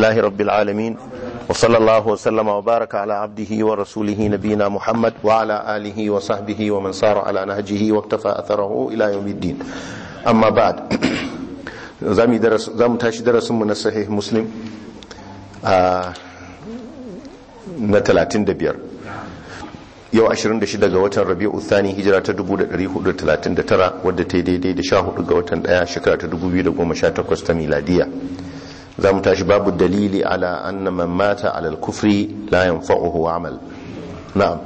لله رب العالمين وصلى الله وسلم وبارك على عبده ورسوله نبينا محمد وعلى آله وصحبه ومن سار على نهجه واكتفى أثره إلى يوم الدين أما بعد زامي درس زام تاشي درس من الصحيح مسلم آه na 35 yau 26 ga watan rabi'u thani hijira ta 1439 wadda ta yi daidai da 14 ga watan daya shekara ta 2018 ta miladiya za mu tashi babu dalili ala anna man mata ala al-kufri la yanfa'uhu amal na'am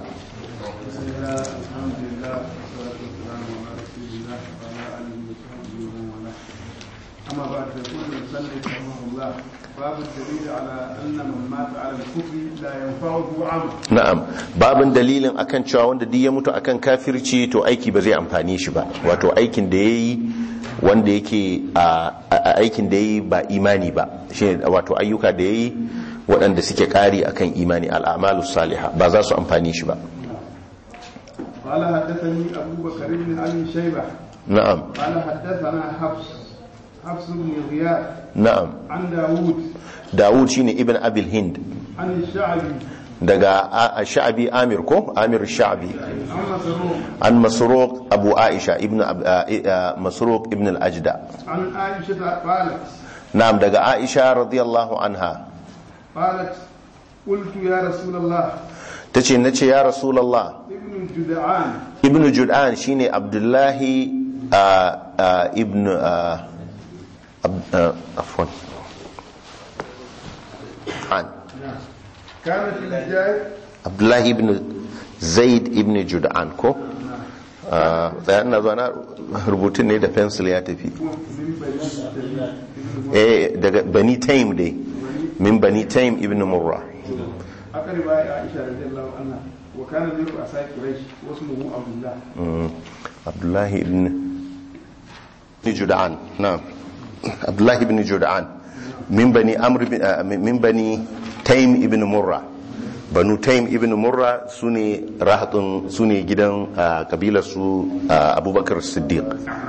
أما بعد يقول المسلم رحمه الله باب الدليل على أن من مات على الكفر لا ينفعه عمل na'am babin dalilin akan cewa wanda duk ya mutu akan kafirci to aiki ba zai amfani shi ba wato aikin da yayi wanda yake a a- aikin da yayi ba imani ba shine wato ayyuka da yayi waɗanda suke ƙari akan imani al'amalus salihah ba za su amfani shi ba قال حدثني أبو بكر بن أبي شيبة na'am قال حدثنا حفص حفص بن غياث na'am عن داوود Dawud shine ibn Abil Hind عن الشعبي daga a- a- Sha'bi Amir ko Amir Sha'bi عن مسروق an Masruq Abu Aisha ibn Ab- a- a- Masruq ibn al-Ajda عن عائشة قالت na'am daga Aisha radiyallahu anha قالت قلت يا رسول الله tace nace ya Rasulullah ابن جدعان ibn Jud'an shine Abdullahi a- a- ibn a- ab- a- afwan an كان في الحجاز Abdullahi ibn Zaid ibn Jud'an ko Ah, tsaya ina zuwa na rubutun ne da pencil ya tafi من بني تميم eh daga bani taim dai min bani taim ibn murra أقرب عائشة رضي الله عنها وكان من رؤساء قريش واسمه عبد الله Mm, abdullahi ibn ibn jud'an na'am abdullahi ibn jud'an min bani amr ibn- ah, min bani taim ibn murra banu taim ibn murra sune rahatun sune gidan ah, kabilar su ah, abubakar siddiq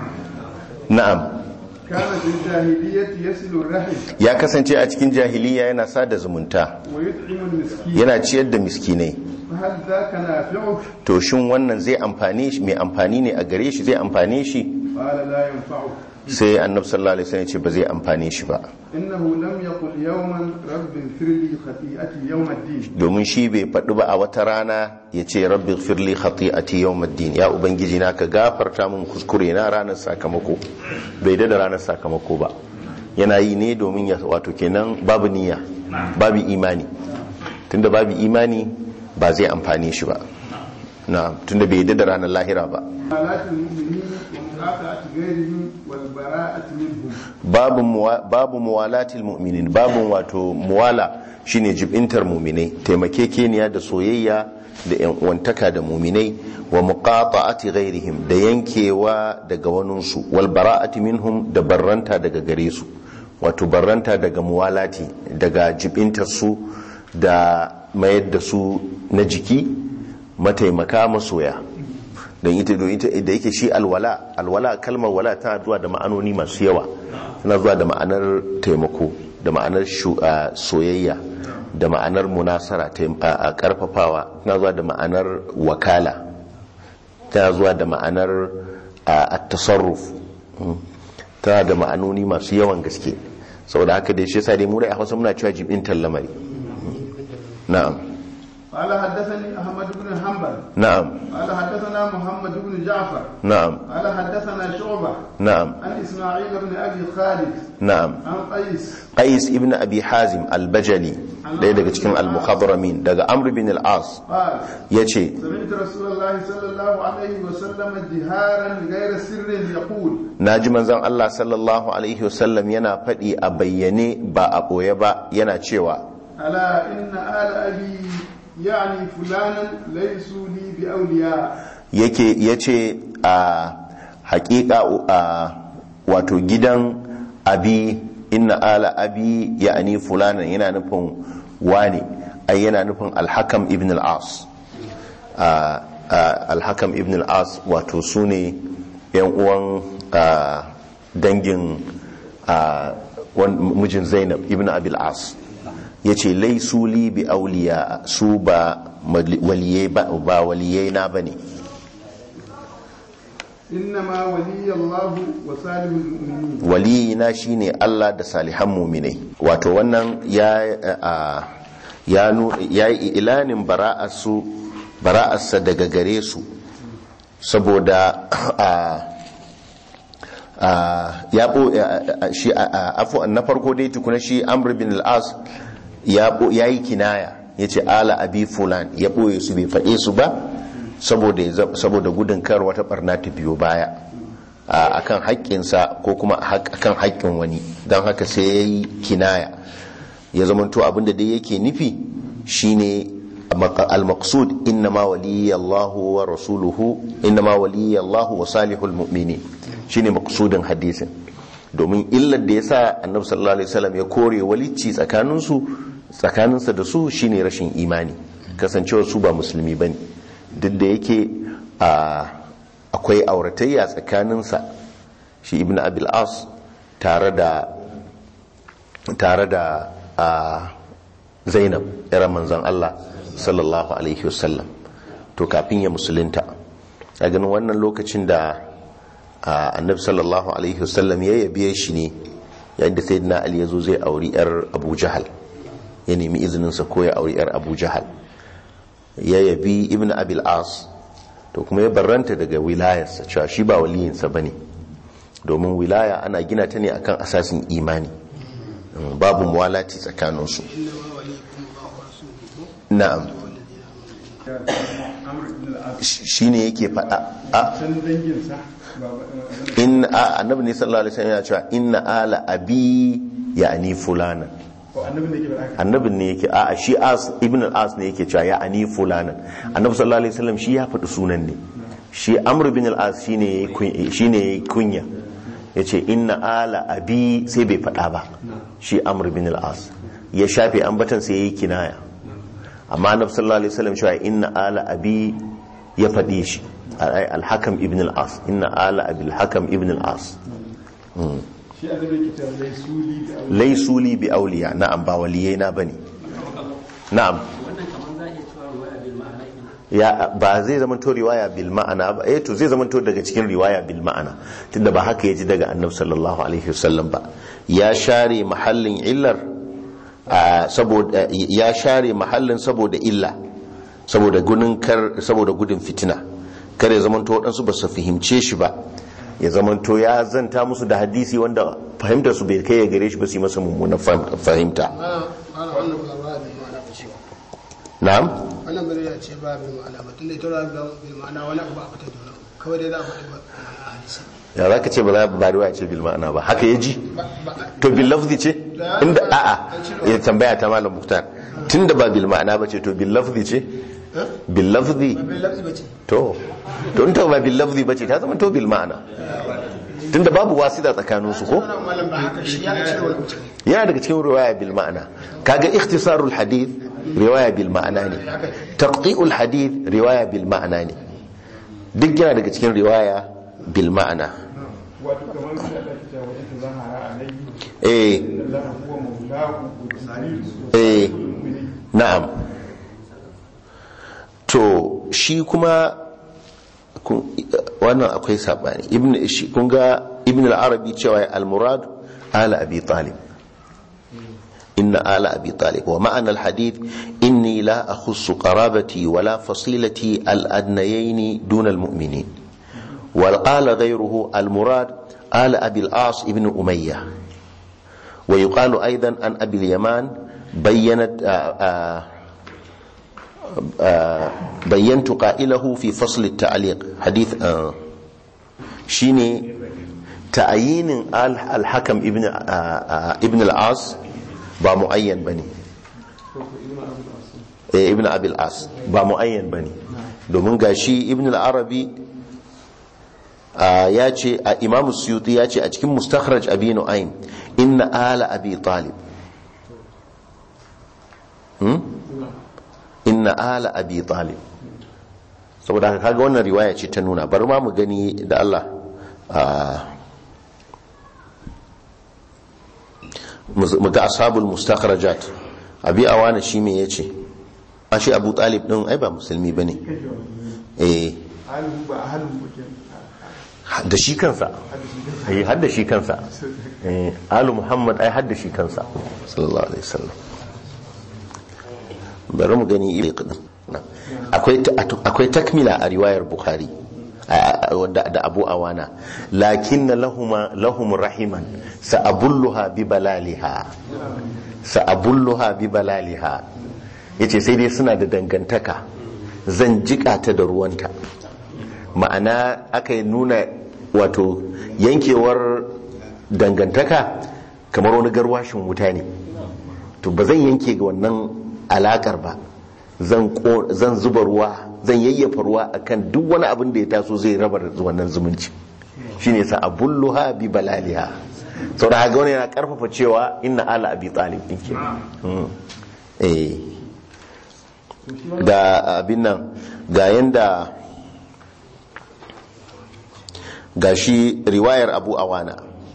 na'am كان في الجاهلية يصل الرحم ya kasance a cikin jahiliya yana sada zumunta ويطعم المسكين yana ciyar da miskinai فهل ذاك نافعه؟ to shin wannan zai amfane shi mai amfani ne a gare shi zai amfane shi قال لا ينفعه sai annabi sallallahu alaihi wasallam ya ce ba zai amfane shi ba إنه لم يقل يوما رب اغفر لي خطيئتي يوم الدين domin shi bai faɗi ba a wata rana ya ce rabbi firli khati'ati yawmiddin ya ubangiji na ka gafarta min kuskure na ranar sakamako bai da ranar sakamako ba yana yi ne domin ya wato kenan babu niyya babu imani tunda babu imani ba zai amfane shi ba na tunda bai da ranar lahira ba موالاة المؤمنين ومقاطعة غيرهم والبراءة منهم babu muwa- babu muwalatil mu'minin babu wato muwala shine jibintar mu'minai taimakekeniya da soyayya da yan uwantaka da mu'minai wa muqata'ati ghairihim da yankewa daga waninsu wal bara'ati minhum da barranta daga gare su wato barranta daga muwalati daga jibintar su da mayar da su na jiki mataimaka masoya don ita don ita da yake shi alwala alwala kalmar wala tana zuwa da ma'anoni masu yawa tana zuwa da ma'anar taimako da ma'anar shu- a, soyayya da ma'anar munasara taim- a a karfafawa tana zuwa da ma'anar wakala tana zuwa da ma'anar a, at-tasarruf Mm. tana da ma'anoni masu yawan gaske saboda haka dai shi yasa dai mu dai a Hausa muna cewa jibintar lamari na'am قال حدثني أحمد بن حنبل na'am قال حدثنا محمد بن جعفر na'am قال حدثنا شعبة na'am عن إسماعيل بن أبي خالد na'am عن قيس qais ibn abi hazim al-bajali ɗaya daga cikin al-mukhadramin daga amr bin al-as قال yace سمعت رسول الله صلى الله عليه وسلم جهارا غير سر يقول naji manzon Allah sallallahu alaihi wasallam yana faɗi a bayyane ba a ɓoye ba yana cewa ألا إن آل أبي يعني فلانا ليسوا لي بأولياء yake yace a haƙiƙa a wato gidan abi inna ala abi ya'ani fulanan yana nufin wane ai yana nufin alhakam ibn al-as a- a- alhakam ibn al-as wato su ne yan uwan a, dangin a, wan- mijin zainab ibn abil as yace laisu li bi auliya su ba waliyai ba ba waliyai na bane إنما ولي الله وصالح المؤمنين waliyina shine Allah da salihan muminai wato wannan ya a- ya nu- ya yi ilanin bara'arsu bara'arsa daga gare su saboda a a ya bo a- a- shi a- a- afu na farko dai tukuna shi Amr bin al-As ya bo yayi kinaya yace ala abi fulan ya boye su bai faɗe su ba saboda ya za- saboda gudun kar wata barna ta biyo baya a kan haƙƙinsa ko kuma a kan haƙƙin wani don haka sai ya yi kinaya ya zamanto abinda dai yake nufi shine al-maqsud innama waliyya Allahu wa rasuluhu innama waliyya Allahu wa salihul mu'minin shine maqsudin hadisin domin illar da yasa annabi sallallahu alaihi wasallam ya kore walicci tsakaninsu tsakaninsa da su shine rashin imani kasancewar su ba musulmi bane duk da yake a akwai auratayya tsakaninsa shi ibn abil as tare da tare da a zainab yar manzon Allah sallallahu alaihi wasallam to kafin ya musulunta a ganin wannan lokacin da a, annabi sallallahu alaihi wasallam ya yabe shi ne yayin da sayyidina ali yazo zai auri yar abu jahal ya nemi izininsa ko ya auri yar abu jahal ya yabi ibn abil as to kuma ya barranta daga wilayarsa cewa shi ba waliyinsa ba ne domin wilaya ana gina ta ne akan asasin imani Mm, babu muwalati tsakaninsu na'am Amr ibn al-As shi ne yake faɗa a san danginsa ba ba- in a annabi ne sallallahu alaihi wasallam yana cewa inna ala abi ya'ni fulana ko annabin da yake ba haka annabin ne yake a shi as ibn al-as ne yake cewa ya'ni fulana annabi sallallahu alaihi wasallam shi ya faɗi sunan ne shi amr bin al-as shine yayi kun- shine yayi kunya yace inna ala abi sai bai faɗa ba shi amr bin al-as ya shafe ambatan sai yayi kinaya amma annabi sallallahu alaihi wasallam cewa inna ala abi ya faɗi shi ai al-hakam ibn al-as inna ala abi al-hakam ibn al-as shi annabi yake cewa lai suli da aure laysu li bi awliya na'am ba waliyai na bane na'am wannan kamar za a iya cewa ruwaya bil ma'ana kenan ya ba zai zama to riwaya bil ma'ana ba eh to zai zama to daga cikin riwaya bil ma'ana tunda ba haka yaji daga annabi sallallahu alaihi wasallam ba ya share mahallin illar a, saboda ya share mahallin saboda illa saboda gudun kar saboda gudun fitina kar ya zama to waɗansu ba su fahimce shi ba ya zama to ya zanta musu da hadisi wanda fahimtar su bai kai ya gare shi ba su yi masa mummunan fahim- fahimta ana wannan ba ba bil ma'ana ba ce na'am wannan bari ya ce ba bil ma'ana ba tunda ita ra bil ma'ana wani abu ba a fita da wani kawai dai za a faɗi ba ma'ana a hadisi ya za ka ce ba za ba riwaya ce bil ma'ana ba haka ya ji ba ba to bil lafzi ce inda a'a ya tambaya ta malam muktar tunda ba bil ma'ana ba ce to bil lafzi ce bil lafzi ba bil lafzi ba ce to to in ta ba bil lafzi ba ce ta zama to bil ma'ana tunda babu wasida tsakanin su ko wannan malam ba haka shi ya ce wani mutum yana daga cikin riwaya bil ma'ana kaga ikhtisarul hadith riwaya bil ma'ana ne taqti'ul hadith riwaya bil ma'ana ne duk yana daga cikin riwaya bil ma'ana wato kamar shi Allah ke cewa wata zahara alayhi eh inna Allah huwa mawlahu wa jibril eh na'am to shi kuma kun- wannan akwai sabani ibn shi kun ga ibn al-arabi cewa al-murad ala abi talib inna ala abi talib wa ma'ana al-hadith inni la akhussu qarabati wa la fasilati al-adnayayn dun al-mu'minin wa qala ghayruhu al-murad ala abi al-as ibn umayyah ويقال أيضا عن أبي اليمان بينت آآ آآ بينت قائله في فصل التعليق حديث آه شيني تعيين آل الحكم ابن آآ ابن العاص با معين بني إيه ابن أبي العاص با معين بني domin gashi ibn al-arabi ya ce a imam suyuti ya ce a cikin mustakhraj abi nu'aym inna ala abi talib hmm? inna ala abi talib saboda haka kaga wannan riwaya ce ta nuna bari ma mu gani da Allah mu ga ashabul mustakhrajat abi awana shi me yace a shi abu talib din ai ba musulmi bane eh halin ba halin mutum da shi kansa ai har da shi kansa eh alu muhammad ai har da shi kansa sallallahu alaihi wasallam bari mu gani iri kudin akwai akwai takmila a riwayar bukhari a- a- da da abu awana lakin lahuma lahum rahiman sa'abulluha bi balaliha sa'abulluha bi balaliha yace sai dai suna da dangantaka zan jika ta da ruwanta ma'ana aka yi nuna wato yankewar dangantaka kamar wani garwashin wuta ne to ba zan yanke ga wannan alakar ba zan ko- zan zuba ruwa zan yayyafa ruwa akan duk wani abin da ya taso zai raba wannan zumunci shine sa abulluha bi balaliha saboda haka wani yana karfafa cewa inna ala abi talib din ke Mm. eh ga abin nan ga yanda ga shi riwayar abu awana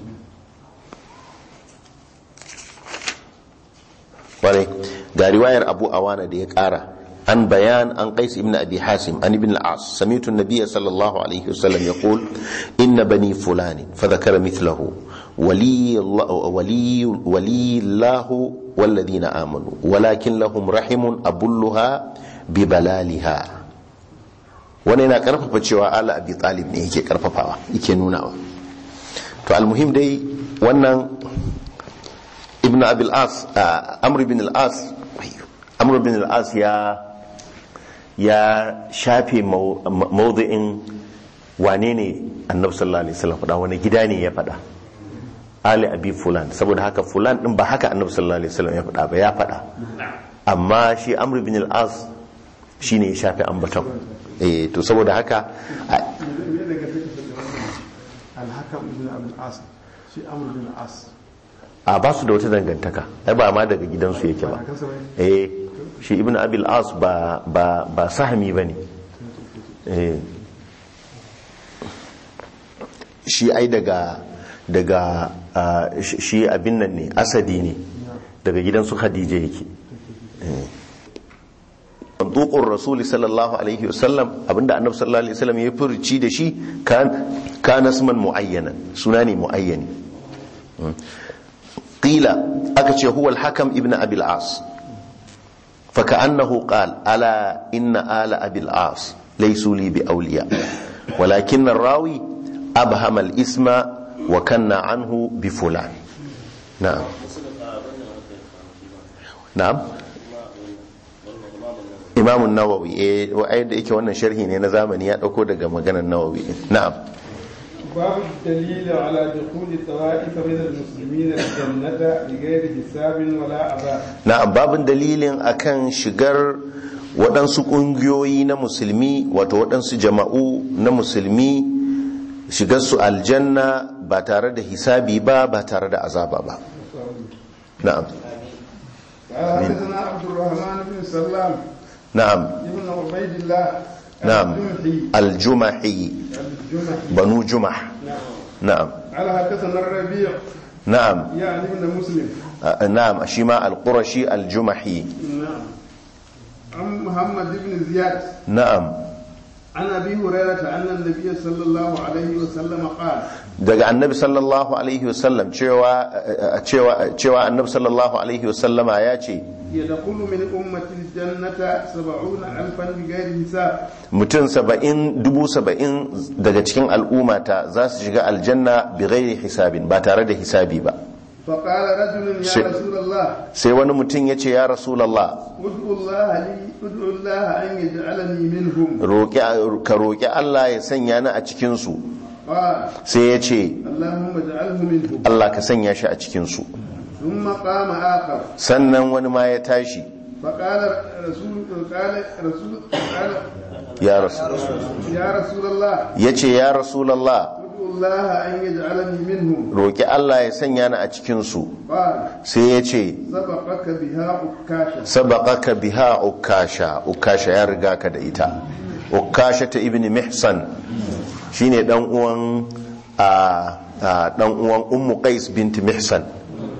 kwarai ga riwayar abu awana da ya kara an bayan an qais ibn abi hasim an ibn al-as sami'tu an-nabiy sallallahu alaihi wasallam yaqul inna bani fulani fa dhakara mithlahu ولي الله ولي ولي الله والذين آمنوا ولكن لهم رحم أبلها ببلالها wani yana karfafa cewa ala abi talib ne yake karfafawa yake nunawa to almuhim dai wannan ibn abil as amr ibn al as amr ibn al as ya ya shafe mawdu'in wane ne annabi sallallahu alaihi wasallam faɗa wani gida ne ya faɗa ali abi fulan saboda haka fulan din ba haka annabi sallallahu alaihi wasallam ya faɗa ba ya faɗa amma shi amr ibn al as shine ya shafe ambaton eh to saboda haka a- me daga take da wannan alhakam ibn abul as shi amr bin as a ba su da wata dangantaka ai ba ma daga gidansu yake ba kansa bai eh shi ibn abil as ba ba ba sahami bane eh shi ai daga daga ah, shi shi abin nan ne asadi ne daga gidansu khadija yake mantuqur rasuli sallallahu alaihi wasallam abinda annabi sallallahu alaihi wasallam ya furci da shi kan kana isman muayyanan suna ne muayyani qila aka ce huwa al-hakam ibn abi al-as فكأنه قال ألا إن آل أبي العاص ليسوا لي بأولياء ولكن الراوي أبهم الاسم وكنا عنه بفلان نعم نعم إمام النووي إيه وأيد إيك وانا شرحي نينا زامني يأكو دقا مغانا النووي نعم باب الدليل على دخول طوائف من المسلمين الجنة بغير حساب ولا عذاب na'am babin dalilin akan shigar waɗansu ƙungiyoyi na musulmi wato waɗansu jama'u na musulmi shigar su aljanna ba tare da hisabi ba ba tare da azaba ba na'am قال حدثنا عبد الرحمن بن سلام na'am ابن عبيد الله نعم. الجمحي aljumahi الجمحي banu jumah نعم na'am قال حدثنا الربيع na'am يعني ابن مسلم a- na'am shi ma alqurashi aljumahi نعم عن محمد بن زياد na'am عن ابي هريره ان النبي صلى الله عليه وسلم قال daga annabi sallallahu alaihi wasallam cewa cewa cewa annabi sallallahu alaihi wasallama ya ce يدخل من امتي الجنه سبعون الفا بغير حساب mutum saba'in dubu saba'in daga cikin al'ummata za su shiga aljanna bi ghairi hisabin ba tare da hisabi ba فقال رجل يا شيء. رسول الله sai wani mutum ya ce ya rasulallah ادعو الله لي ادعو الله ان يجعلني منهم roƙi ka roƙi Allah ya sanya ni a cikinsu قال sai ya ce اللهم اجعله منهم Allah ka sanya shi a cikinsu ثم قام اخر sannan wani ma ya tashi فقال رسول قال رسول قال ya rasu يا رسول الله ya ce ya rasulallah ادعو الله ان يجعلني منهم roƙi Allah ya sanya ni a cikinsu قال sai ya ce سبقك بها عكاشة sabaqaka biha ukasha ukasha ya riga ka da ita ukasha ta ibn mihsan shine dan uwan a a, dan uwan ummu qais bint mihsan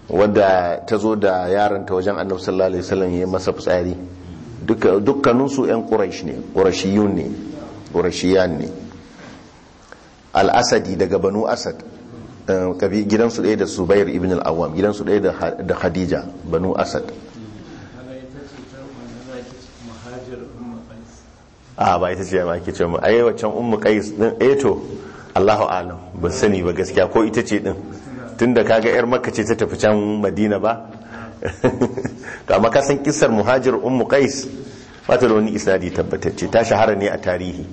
wadda ta zo da yaranta wajen annabi sallallahu alaihi wasallam ya yi masa fitsari Duka- dukkaninsu 'yan quraish ne qurashiyun ne qurashiyan ne al-asadi daga banu asad eh, kabi- gidansu ɗaya da subair ibn al-awwam gidansu ɗaya da Ha- da khadija banu asad a ba ita ce ma ake ce mu ai waccan ummu qais din eh to Allahu alam ban sani ba gaskiya ko ita ce din tunda kaga yar makka ce ta tafi can madina ba to amma ka san kissar muhajir ummu qais ba ta da wani isnadi tabbatacce ta shahara ne a tarihi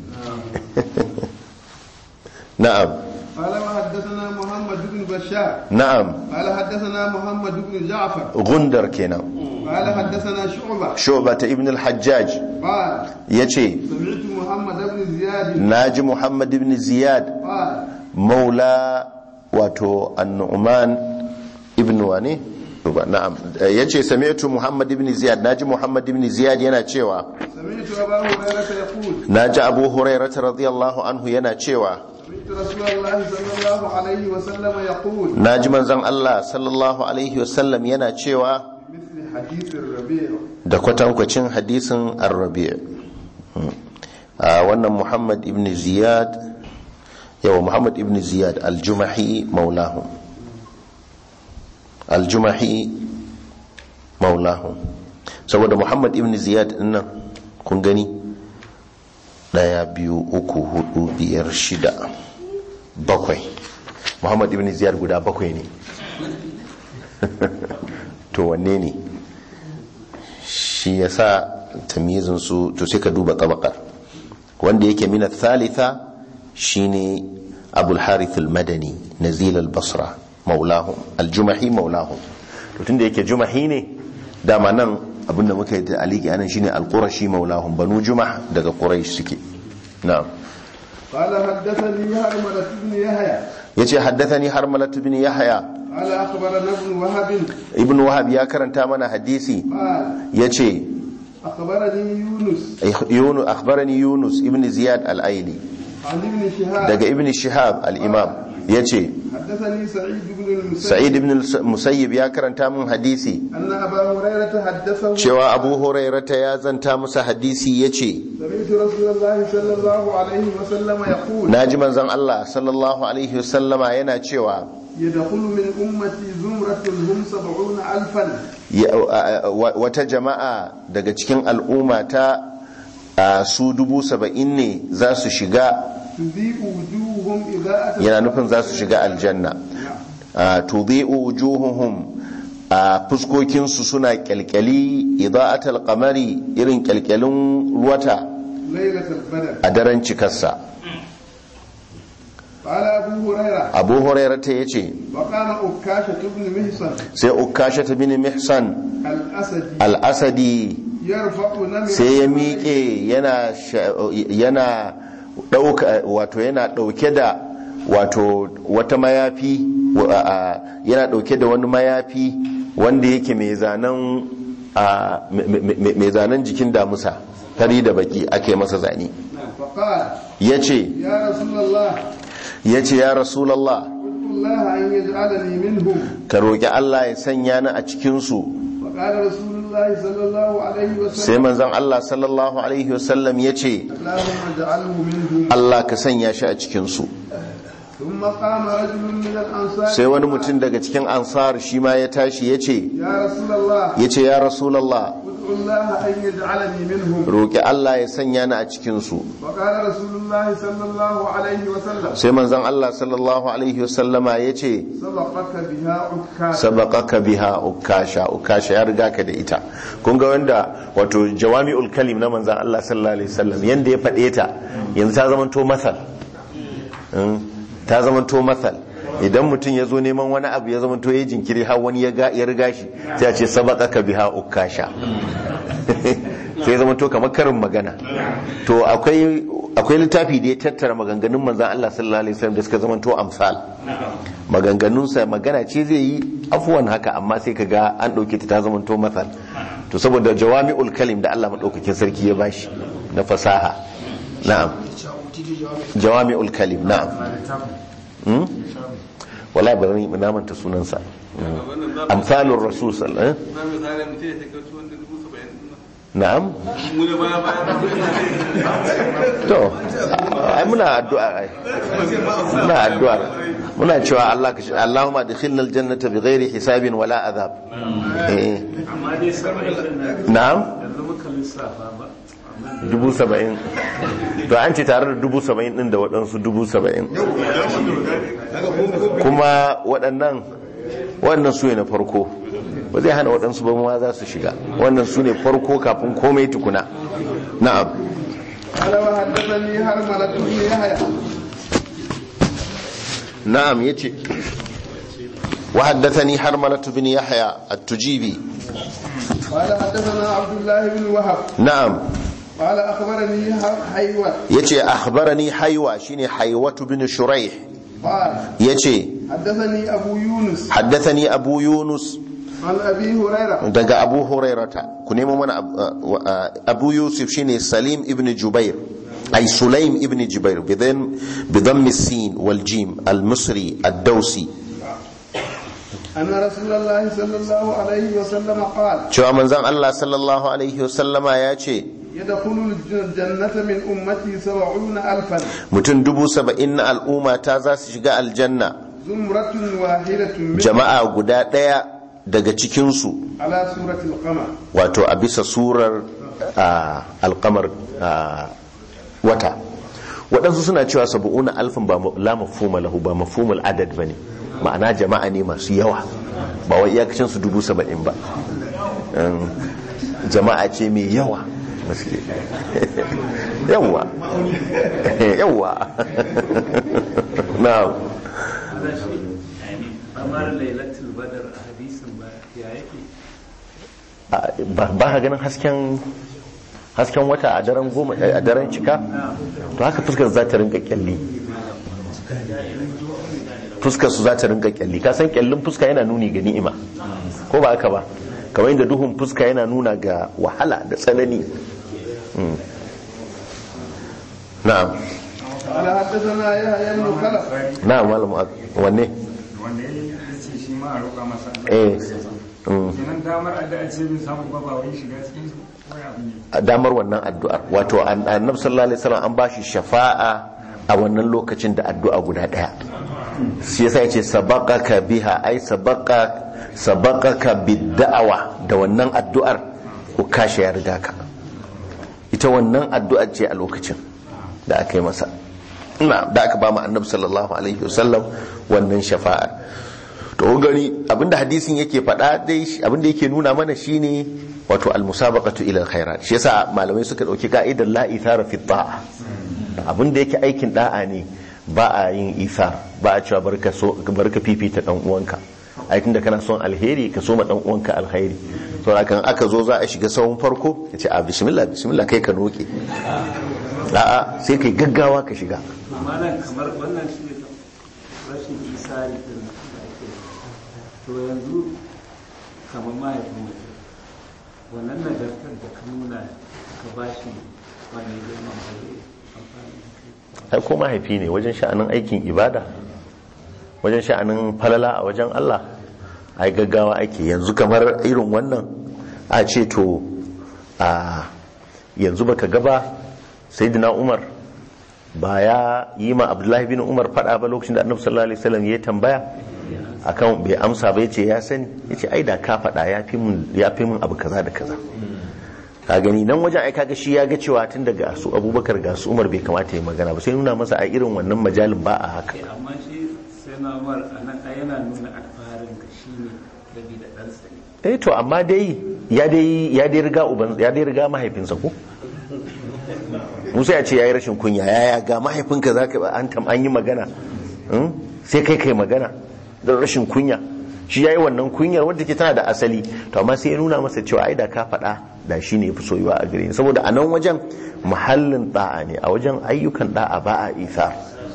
na'am قال وحدثنا محمد بن بشار na'am قال حدثنا محمد بن جعفر gundar kenan قال حدثنا شعبة shu'ba ta ibn al-hajjaj قال yace سمعت محمد بن زياد naji muhammad ibn ziyad قال maula wato annu'man ibn wane Ba, na'am ya ce sami'tu muhammad ibn ziyad naji muhammad ibn ziyad yana cewa سمعت أبا هريرة يقول naji abu hurairata radiyallahu anhu yana cewa سمعت رسول الله صلى الله عليه وسلم يقول naji manzon Allah sallallahu alaihi wasallam yana cewa مثل حديث الربيع da kwatankwacin hadisin ar-rabi' Hmm. a wannan muhammad ibn ziyad yawa muhammad ibn ziyad al-jumahi maulahum al-jumahi maulahum saboda muhammad ibn ziyad dinnan kun gani daya biyu uku hudu biyar shida bakwai muhammad ibn ziyad guda bakwai ne to wanne ne shi ya sa tamyizinsu to sai ka duba tabakar wanda yake mina thalitha shine abul harith al-madani nazil al-basra maulahum al-jumahi maulahum to tunda yake jumahi ne dama nan abinda muka yi da aliki anan shine al-qurashi maulahum banu jumah daga quraish suke na'am قال حدثني هرملة بن يحيى yace haddathani harmalat bin yahya قال أخبرنا ابن وهب ibn wahab ya karanta mana hadisi قال yace أخبرني يونس yunus akhbarani yunus ibn ziyad al-aili عن ابن شهاب daga ibn shihab al-imam yace حدثني سعيد بن المسيب sa'id ibn musayyib ya karanta min hadisi أن أبا هريرة حدثه cewa abu hurairata ya zanta masa hadisi yace سمعت رسول الله صلى الله عليه وسلم يقول naji manzon Allah sallallahu alaihi wasallama yana cewa يدخل من أمتي زمرة هم سبعون ألفا ya- a- a- wa- wata jama'a daga cikin al'umma ta a, su dubu saba'in ne za su shiga تذيء وجوههم إذا أتت yana nufin za su shiga aljanna a, tudhi'u wujuhuhum a fuskokinsu suna kyalkyali ida'atal qamari irin kyalkyalin wata ليلة البدر a daren cikarsa قال أبو هريرة abu hurairata ya ce وقام أكاشة بن محصن sai ukasha ta bin mihsan الأسدي al-asadi يرفع نمر sai ya miƙe yana sha- yana ɗauka wato yana ɗauke da wato wata mayafi wa- a- yana ɗauke da wani mayafi wanda yake mai zanen a, me- me- mai zanen jikin damusa fari da baki ake masa zane فقال ya ce يا رسول الله ya ce ya rasulallah ادعو الله أن يجعلني منهم ka roƙi allah ya sanya ni a cikinsu فقال رسول الله صلى الله عليه sai وسلم manzon allah sallallahu alaihi wasallam ya ce اللهم اجعله منهم allah ka sanya shi a cikinsu ثم قام رجل من الأنصار sai wani mutum daga cikin ansar shi ma ya tashi ya ce يا رسول الله ya ce ya rasulallah ادعو الله أن يجعلني منهم roƙi Allah ya sanya ni a cikinsu وقال رسول الله صلى الله عليه وسلم sai manzon Allah sallallahu alaihi wasallama ya ce سبقك بها عكاز sabaqaka biha ukasha ukasha ya riga ka da ita kun ga wanda wato jawami'ul kalim na manzon Allah sallallahu alaihi wasallam yanda ya faɗe ta yanzu ta zama to masal Mm, ta zama to masal idan mutum ya zo neman wani abu ya zama to ya jinkiri har wani ya ga- ya riga shi sai a ce sabaqaka biha ukasha sai zama to kamar karin magana to akwai akwai littafi da ya tattara maganganun manzon Allah sallallahu alaihi wasallam da suka zama to amsal maganganunsa magana ce zai yi afuwan haka amma sai ka ga an ɗauke ta ta zama to matsal to saboda jawami'ul kalim da Allah maɗaukakin sarki ya bashi na fasaha na'am jawami'ul kalim na'am hmm? wala ba zan yi namanta sunansa amsalur rasul sallallahu alaihi na misali mutum ya take wasu wanda dubu saba'in din nan. na'am mu da baya baya to ai muna addu'a ai muna addu'a muna cewa Allah ka Allahumma adkhilna aljannata bighairi hisabin wala azab eh amma dai saba'in din nan na'am yanzu muka lissafa ba dubu saba'in to an ce tare da dubu saba'in din da waɗansu dubu saba'in kuma waɗannan waɗannan su ne na farko ba zai hana waɗansu ba ma za su shiga wannan su ne farko kafin komai tukuna na'am قال وحدثني هرملة بن يحيى na'am yace وحدثني حرملة بن يحيى التجيبي قال حدثنا عبد الله بن وهب نعم قال اخبرني حيوة yace akhbarani haywa shine haywatu bin shuraih قال yace حدثني ابو يونس haddathani abu yunus عن ابي هريره daga abu hurairata ku nemo mana ab- uh, uh, abu yusuf shine salim ibn jubair ay sulaim ibn jubair bidan bidammi sin wal jim al misri ad dawsi ان رسول الله صلى الله عليه وسلم قال cewa manzon Allah sallallahu alaihi wasallama ya ce يدخل الجنة من أمتي سبعون ألفا mutum dubu saba'in na al'umma ta za su shiga aljanna زمرة واحدة من jama'a guda ɗaya daga cikinsu على سورة القمر wato a bisa surar a, alkamar a, wata waɗansu suna cewa sabu'una alfin ba ma- la mafhuma lahu ba mafhumul adad ba ne ma'ana jama'a ne masu yawa ba wai iyakacin su dubu saba'in ba Um, jama'a ce mai yawa gaske. yawa yawa na ana shi kamar lailatul badar a hadisin ba ya yake ba ba ka ganin hasken hasken wata a daren goma a daren cika to haka fuskar za ta rinka kyalli fuskar su za ta rinka kyalli ka san kyallin fuska yana nuni ga ni'ima ko ba haka ba kamar yadda duhun fuska yana nuna ga wahala da tsanani Mm. na'am قال حدثنا يحيى بن خلف na'am malam wanne wanda ya ce shi ma a roƙa masa eh Mm. kenan damar addu'a ce bin samu ba ba wai shiga cikin su ko ya abin ne damar wannan addu'ar wato an- annabi sallallahu alaihi wasallam an bashi shafa'a a wannan lokacin da addu'a guda daya shi yasa yace sabaqaka biha ai sabaqa sabaqaka bid-da'wa da wannan addu'ar ko kashe ya riga ka ita wannan addu'ar ce a lokacin da aka yi masa ina da aka ba mu annabi sallallahu alaihi wasallam wannan shafa'ar to kun gani abinda hadisin yake faɗa dai shi- abinda yake nuna mana shine wato almusabaqatu ila alkhairat shi yasa malamai suka dauki ka'idar la ithara fi ta'a abinda yake aikin da'a ne ba a yin ithar ba a cewa barka so barka fifita dan uwanka ai tunda kana son alheri ka so ma dan uwanka alheri to kan aka zo za a shiga sahun farko ya ce a bismillah bismillah kai ka noke a'a sai kai gaggawa ka shiga amma nan kamar wannan shi ne rashin isari din da ake to yanzu kamar mahaifin mutum wannan nagartar da ka nuna ka ba shi wannan girman ba zai amfani da kai ai ko mahaifi ne wajen sha'anin aikin ibada wajen sha'anin falala a wajen Allah ai gaggawa ake yanzu kamar irin wannan a ce to a yanzu baka gaba sayyidina Umar ba ya yi ma Abdullahi bin Umar fada ba lokacin da Annabi sallallahu alaihi wasallam ya tambaya akan bai amsa ba yace ya sani yace ai da ka fada ya fi mun ya fi mun abu kaza da kaza ka gani nan wajen ai kaga shi ya ga cewa tun daga su abubakar ga su umar bai kamata ya magana ba sai nuna masa a irin wannan majalin ba a haka amma shi sai na umar a nan ai yana nuna alfaharin ka shi ne rabi da ɗansa ne eh to amma dai ya dai ya dai riga uban ya dai riga mahaifinsa ko Musa ya ce yayi rashin kunya yaya ga mahaifinka zaka ba an tam an yi magana Hmm? sai kai kai magana da rashin kunya shi yayi wannan kunyar wadda ke tana da asali to amma sai ya nuna masa cewa ai da ka faɗa da shi ne fi soyuwa a gare ni saboda a nan wajen muhallin da'a ne a wajen ayyukan da'a ba a isa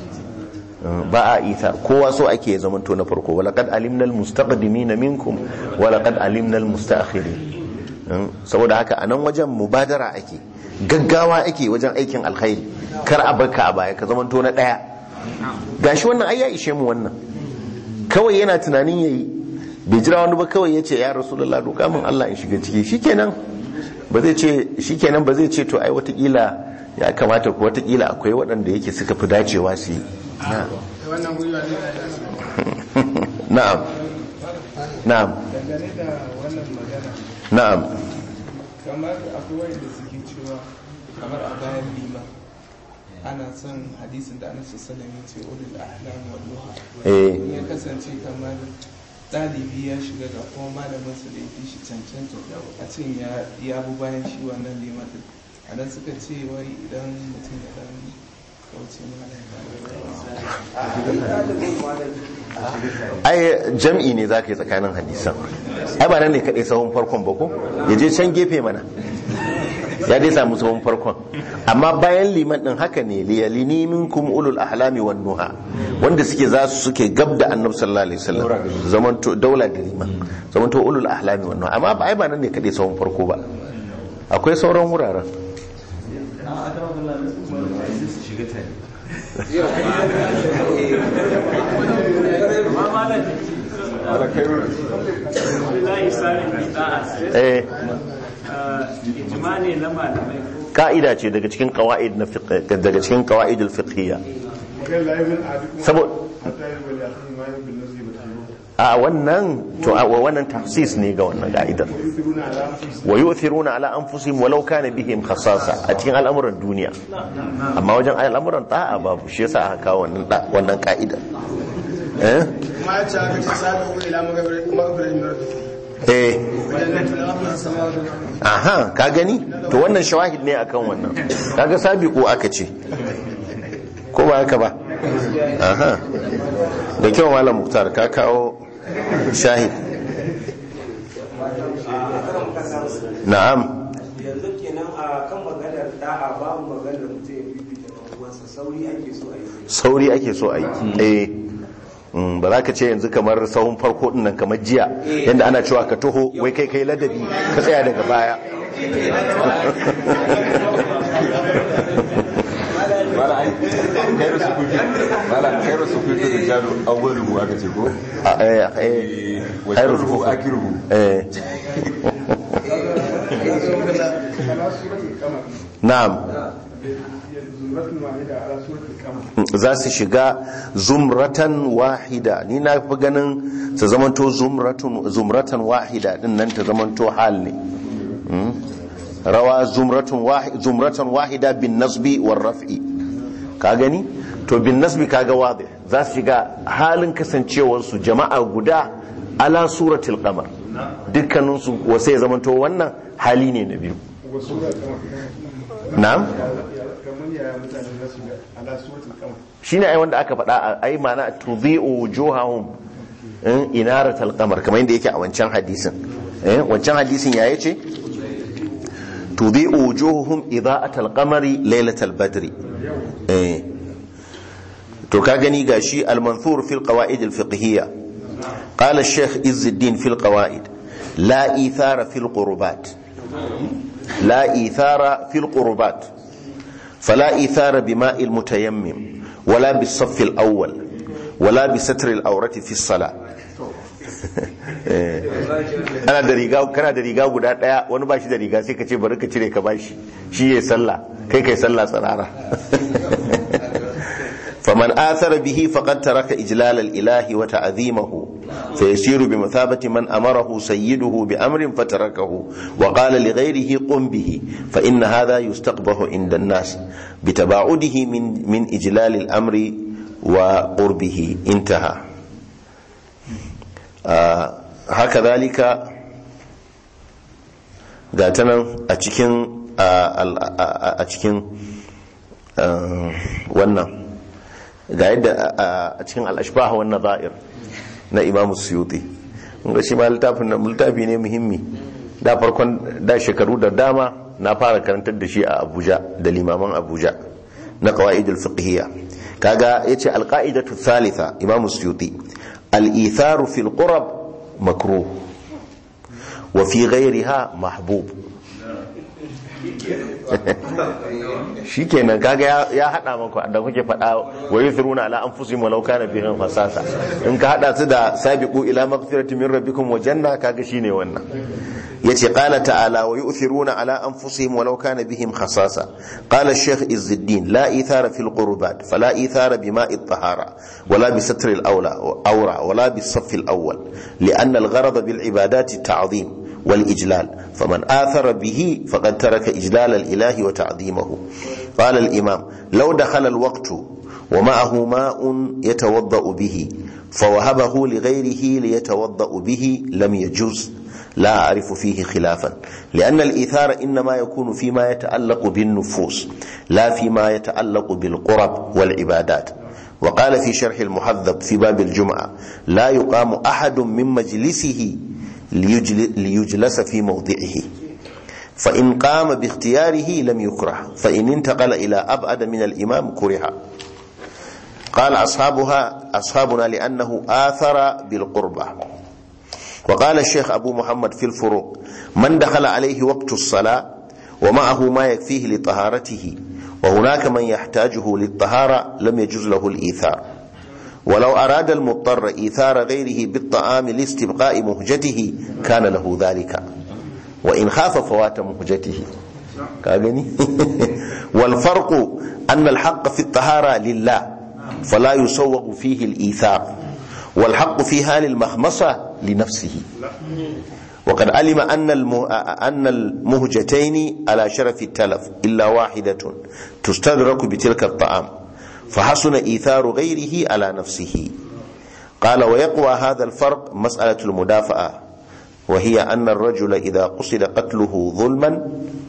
ba a isa kowa so ake ya zamanto na farko walaqad alimna almustaqdimina minkum walaqad alimna almustaakhirin saboda haka a nan wajen mubadara ake gaggawa ake wajen aikin alkhairi kar a barka a baya ka zamanto na daya gashi wannan ai ya ishe mu wannan kawai yana tunanin yayi bai jira wani ba kawai ya ce ya rasulullah roƙa min Allah in shiga ciki shikenan ba zai ce shikenan ba zai ce to ai watakila ya kamata ko watakila akwai waɗanda yake suka fi dacewa su yi Na- wannan gwiwa ne na'am na'am dangane da wannan magana na'am kamar akwai wanda suke cewa kamar a bayan lima ana son hadisin da annabi sallallahu alaihi wasallam ya ce ulul ahlam wal duha eh in ya kasance kamar ɗalibi ya shiga ga kuma malamin su da ya fi shi cancanta a cin ya ya bi bayan shi wannan limatin a nan suka ce wai idan mutum ya dan kauce ai jam'i ne za ka yi tsakanin hadisan ai ba nan ne kaɗai sahun farkon ba ko ya je can gefe mana ya dai samu sahun farkon amma bayan liman ɗin haka ne liyalini minkum ulul ahlami wan nuha wanda suke za su suke gab da annabi sallallahu alaihi wasallam zamanto daula da liman zamanto ulul ahlami wan nuha amma ba ai ba nan ne kaɗai sahun farko ba akwai sauran wuraren amma malam Abdullahi Salim bin Da'as eh ijma ne na malamai ko ka'ida ce daga cikin qawaid na fiqh daga cikin qawaid al-fiqhiyya kai la yamin adikum saboda hatta yabal akhi ma yabil nasi batayu a wannan to a wannan tafsis ne ga wannan ka'idar yusiruna ala anfusihim wa yu'thiruna ala anfusihim walau kana bihim khasasa a cikin al'amuran duniya amma wajen al'amuran ta'a babu shi yasa aka kawo wannan da- wannan ka'idar eh kuma ya ce aka ce sabi ku ila magabirin min rabbikum eh wajen nan tulawa min samawati wal ardi aha ka gani to wannan shawahid ne akan wannan kaga sabiqu aka ce ko ba haka ba aha da kyau malam muktar ka kawo shahid na'am yanzu kenan a kan maganar da'a babu maganar mutum ya fifita ɗan uwansa sauri ake so a yi sauri ake so a yi eh Mm, ba za ka ce yanzu kamar sahun farko din nan kamar jiya yadda ana cewa ka taho wai kai kai ladabi ka tsaya daga baya mala ai kairu su kufi mala kairu su kufi da jalo awwalu aka ce ko A- eh, eh, wa khairu sharruhu sufufi. akiruhu eh na'am zumratun wahida ala suratul qamar za su shiga zumratan wahida ni na fi ganin su zamanto zumratun zumratan wahida din nan ta zamanto hal ne Mm. rawa zumratun wahida zumratan wahida bin nasbi war raf'i ka gani to bin nasbi kaga wadi za su shiga halin kasancewar su jama'a guda ala suratul qamar dukkanin su wasai zamanto wannan hali ne na biyu wa suratul qamar na'am kamar yaya mutane za su ga ala suratul qamar shine ai wanda aka faɗa a ai mana tudhi'u wujuhahum in inaratal qamar kamar yadda yake a wancan hadisin eh wancan hadisin ya yace tudhi'u wujuhuhum idha'atal qamari laylatal badri eh to ka gani gashi al-manthur fil qawaid al-fiqhiyya qala ash-shaykh izzuddin fil qawaid la ithara fil qurbat la ithara fil qurbat فلا إيثار بماء المتيمم ولا بالصف الأول ولا بستر الأورة في الصلاة ana da riga kana da riga guda daya wani ba shi da riga sai ka ce bari ka cire ka bashi shi ya sallah kai kai sallah tsarara faman athara bihi faqad taraka ijlal al-ilahi wa ta'zimahu فيسير بمثابة من أمره سيده بأمر فتركه وقال لغيره قم به فإن هذا يستقبح عند الناس بتباعده من من إجلال الأمر وقربه انتهى آه هكذلك قاتنا أتكين أتكين wannan ga yadda a cikin al'ashbah wannan za'ir na imamu suyuti ga shi ma littafin littafi ne muhimmi da farkon da shekaru da dama na fara karantar da shi a abuja da limaman abuja na qawaidul fiqhiyya kaga yace alqaidatu thalitha imamu suyuti al-itharu fil qurab makruh wa fi ghayriha mahbub shikenan kaga ya- ya hada maka da kuke fada wa yusiruna ala anfusihim walau kana bihim fasasa in ka hada su da sabiqu ila maghfirati min rabbikum wa janna kaga shine wannan yace qala ta'ala wa yu'thiruna ala anfusihim walau kana bihim khasasa qala ash-shaykh izzuddin la ithara fil qurbat fala ithara bima'i at-tahara wala bi satr al-awla awra wala bi saff al-awwal لأن الغرض بالعبادات التعظيم والإجلال فمن آثر به فقد ترك إجلال الإله وتعظيمه قال الإمام لو دخل الوقت ومعه ماء يتوضأ به فوهبه لغيره ليتوضأ به لم يجوز لا أعرف فيه خلافا لأن الإيثار إنما يكون فيما يتعلق بالنفوس لا فيما يتعلق بالقرب والعبادات وقال في شرح المحذب في باب الجمعة لا يقام أحد من مجلسه ليجل- ليجلس في موضعه فإن قام باختياره لم يكره فإن انتقل إلى أبعد من الإمام كره قال أصحابها أصحابنا لأنه آثر بالقربة وقال الشيخ أبو محمد في الفروق من دخل عليه وقت الصلاة ومعه ما يكفيه لطهارته وهناك من يحتاجه للطهارة لم يجوز له الإيثار ولو أراد المضطر إيثار غيره بالطعام لاستبقاء مهجته كان له ذلك وإن خاف فوات مهجته كاغني والفرق أن الحق في الطهارة لله فلا يسوغ فيه الإيثار والحق في هال المخمصة لنفسه وقد علم أن الم- أن المهجتين على شرف التلف إلا واحدة تستدرك بتلك الطعام فحسن إيثار غيره على نفسه قال ويقوى هذا الفرق مسألة المدافعة وهي أن الرجل إذا قصد قتله ظلما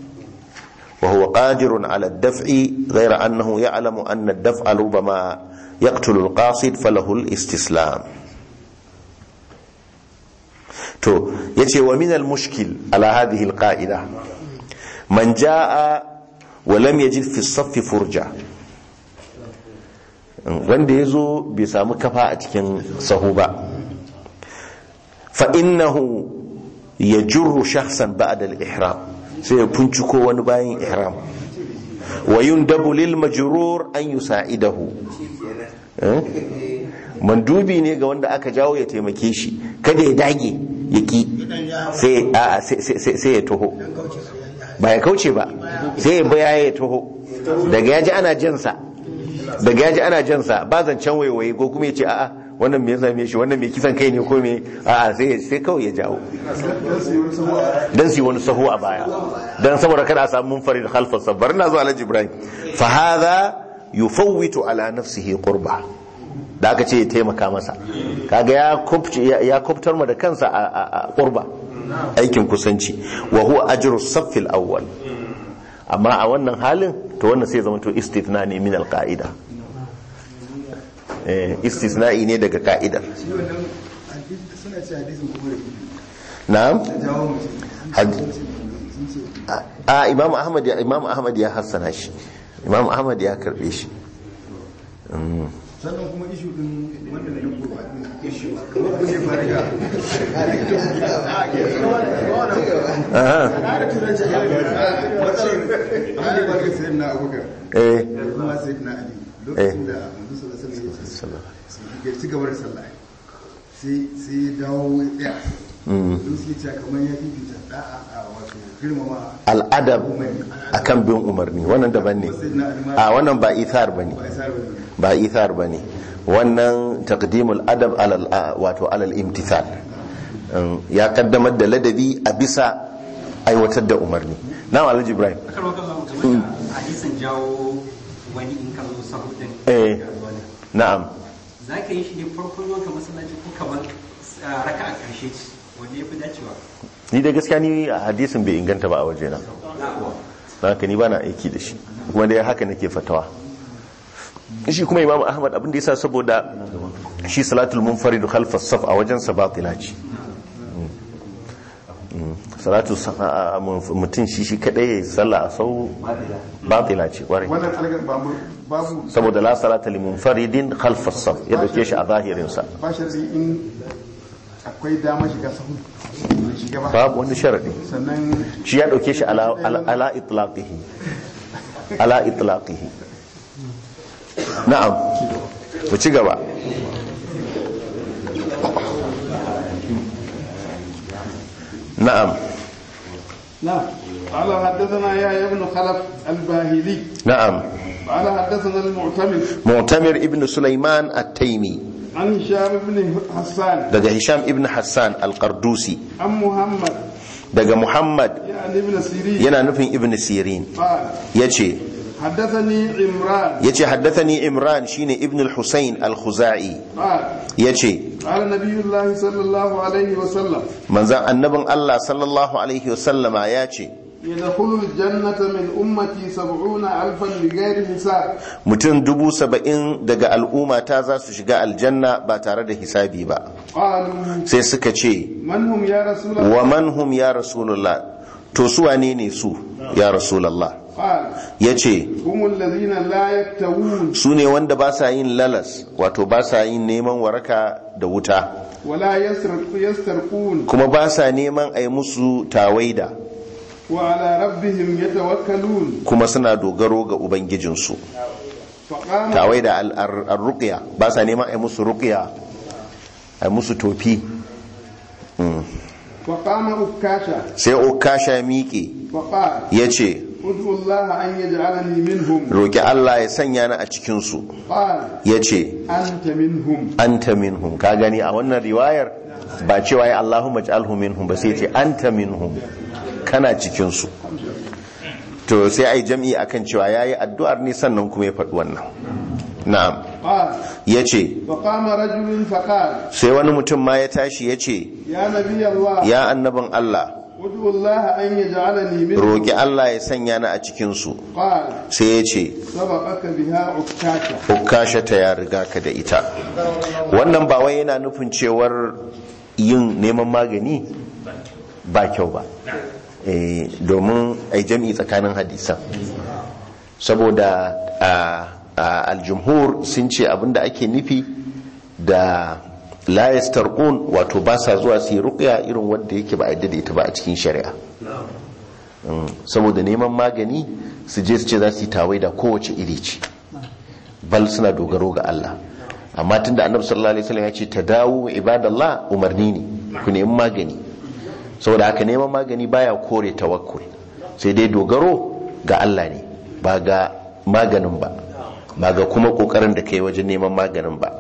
وهو قادر على الدفع غير أنه يعلم أن الدفع ربما يقتل القاصد فله الاستسلام to yace wa min al-mushkil ala hadhihi al-qa'ida man jaa wa lam yajid fi as-saff furja wanda yazo bai samu kafa a cikin sahu ba fa innahu yajurru shakhsan ba'da al-ihram sai ya punciko wani bayan ihram wa yundabu lil majrur an yusa'idahu eh? mandubi ne ga wanda aka jawo ya taimake shi kada ya dage ya ki sai a sai- sai sai ya taho ba ya kauce ba sai ya baya ya taho daga yaji ana jansa daga yaji ana jansa ba zancen waiwaye ko kuma ya ce a'a wannan me ya same shi wannan me kisan kai ne ko me a'a sai sai kawai ya jawo dan su yi wani sahu a baya dan saboda kada a samu munfarid khalfa sabbar na zuwa alhaji ibrahim fa hadha yufawwitu ala nafsihi qurba da aka ce ya taimaka masa kaga ya kubce ya kubtar mu da kansa a- a a qurba aikin kusanci wa huwa ajru saffil awwal amma a wannan halin to wannan sai zama to istithna ne min alqaida eh istisna'i ne daga ka'idar suna ce hadisin kuma da na'am jawo mutum Had- a imam ahmad ya imam ahmad ya hassana shi imam ahmad ya karbe shi sannan kuma ishu din wanda na yanko ba ishu kamar ne fara ga Aha. matsalar abin da ba ga sayar na abubakar eh da kuma sayar na ali lokacin da manzo sallallahu alaihi wasallam ya ci gaba da sallah sai sai ya dawo ya tsaya don suke cewa kamar ya fifita da'a a wato girmama al'adab akan bin umarni wannan daban ne a wannan ba ithar bane ba isa ba ba ithar bane wannan taqdimul adab alal a- wato alal imtithal Um, ya kaddamar da ladabi a bisa aiwatar da umarni na alhaji ibrahim kar maka zo game da hadisin jawo wani in ka zo sahu din eh na'am za ka yi shi ne farkon zuwa ka masallaci ko kamar ah, raka a ƙarshe ce wanda ya fi dacewa ni da gaskiya ni a hadisin bai inganta ba a wajena haka ni bana aiki da shi kuma dai haka nake fatawa shi kuma imam ahmad abin da yasa saboda shi salatul munfarid khalfa saf a wajen sa batila ce Mm. salatu sa- a- a- mutum shi shi kadai ya sallah a sau batila ce kwarai wannan algar babu babu saboda la salata li munfaridin khalfa saf ya dauke shi a zahirin sa ba sharri in akwai dama shiga sahun bai shiga ba babu wani sharadi sannan shi ya dauke shi ala ala- ala itlaqihi ala itlaqihi na'am mu ci gaba na'am نعم قال حدثنا يا ابن خلف الباهلي na'am قال حدثنا المعتمد mu'tamir ibn sulaiman at-taimi عن هشام بن حسان daga hisham ibn hassan al-qardusi عن محمد daga muhammad يعني ابن سيرين yana nufin ibn sirin قال yace حدثني عمران yace haddathani imran shine ibn al-husayn al-khuzai قال yace قال نبي الله صلى الله عليه وسلم manzan annabin Allah sallallahu alaihi wasallama yace يدخل الجنة من أمتي سبعون ألفا بغير حساب mutum dubu saba'in daga al'umma ta za su shiga aljanna ba tare da hisabi ba قالوا sai suka ce من هم يا رسول الله wa man hum ya rasulullah to su wane ne su ya rasulullah قال ya ce هم الذين لا يكتوون su ne wanda ba sa yin lalas wato ba sa yin neman waraka da wuta ولا يسرق يسترقون kuma ba sa neman a yi musu tawaida وعلى ربهم يتوكلون kuma suna dogaro ga ubangijinsu فقام tawaida al-ruqya ba sa neman a yi musu ruqya a yi musu tofi Mm. فقام أكاشا sai okasha miƙe فقال ya ce ادعوا الله أن يجعلني منهم roƙi Allah ya sanya ni a cikinsu قال ya ce أنت منهم anta minhum ka gani a wannan riwayar ba cewa ya Allahumma ij'alhu minhum ba sai ce anta minhum kana cikinsu to sai ai jam'i akan cewa yayi addu'ar ne sannan kuma ya faɗi wannan na'am قال ya ce فقام رجل فقال sai wani mutum ma ya tashi ya ce يا نبي الله ya annabin Allah ادعوا الله أن يجعلني منهم roƙi Allah ya sanya ni a cikinsu قال sai ya ce سبقك بها أكاشا ukasha ta ya riga ka da ita wannan ba wai yana nufin cewar yin neman magani ba kyau ba Eh, domin ai jam'i tsakanin hadisan saboda a a aljumhur sun ce abinda ake nufi da la yastarqun wato ba sa zuwa su yi ruqya irin wanda yake ba a yadda da ita ba a cikin shari'a Mm, saboda neman magani su je su ce za su yi tawaida kowace iri ce bal suna dogaro ga Allah amma tunda annabi sallallahu alaihi wasallam ya ce tadawu ibadallah umarni ne ku nemi magani saboda haka neman magani baya kore tawakkul sai dai dogaro ga Allah ne ba ga maganin ba ba ga kuma kokarin da kai wajen neman maganin ba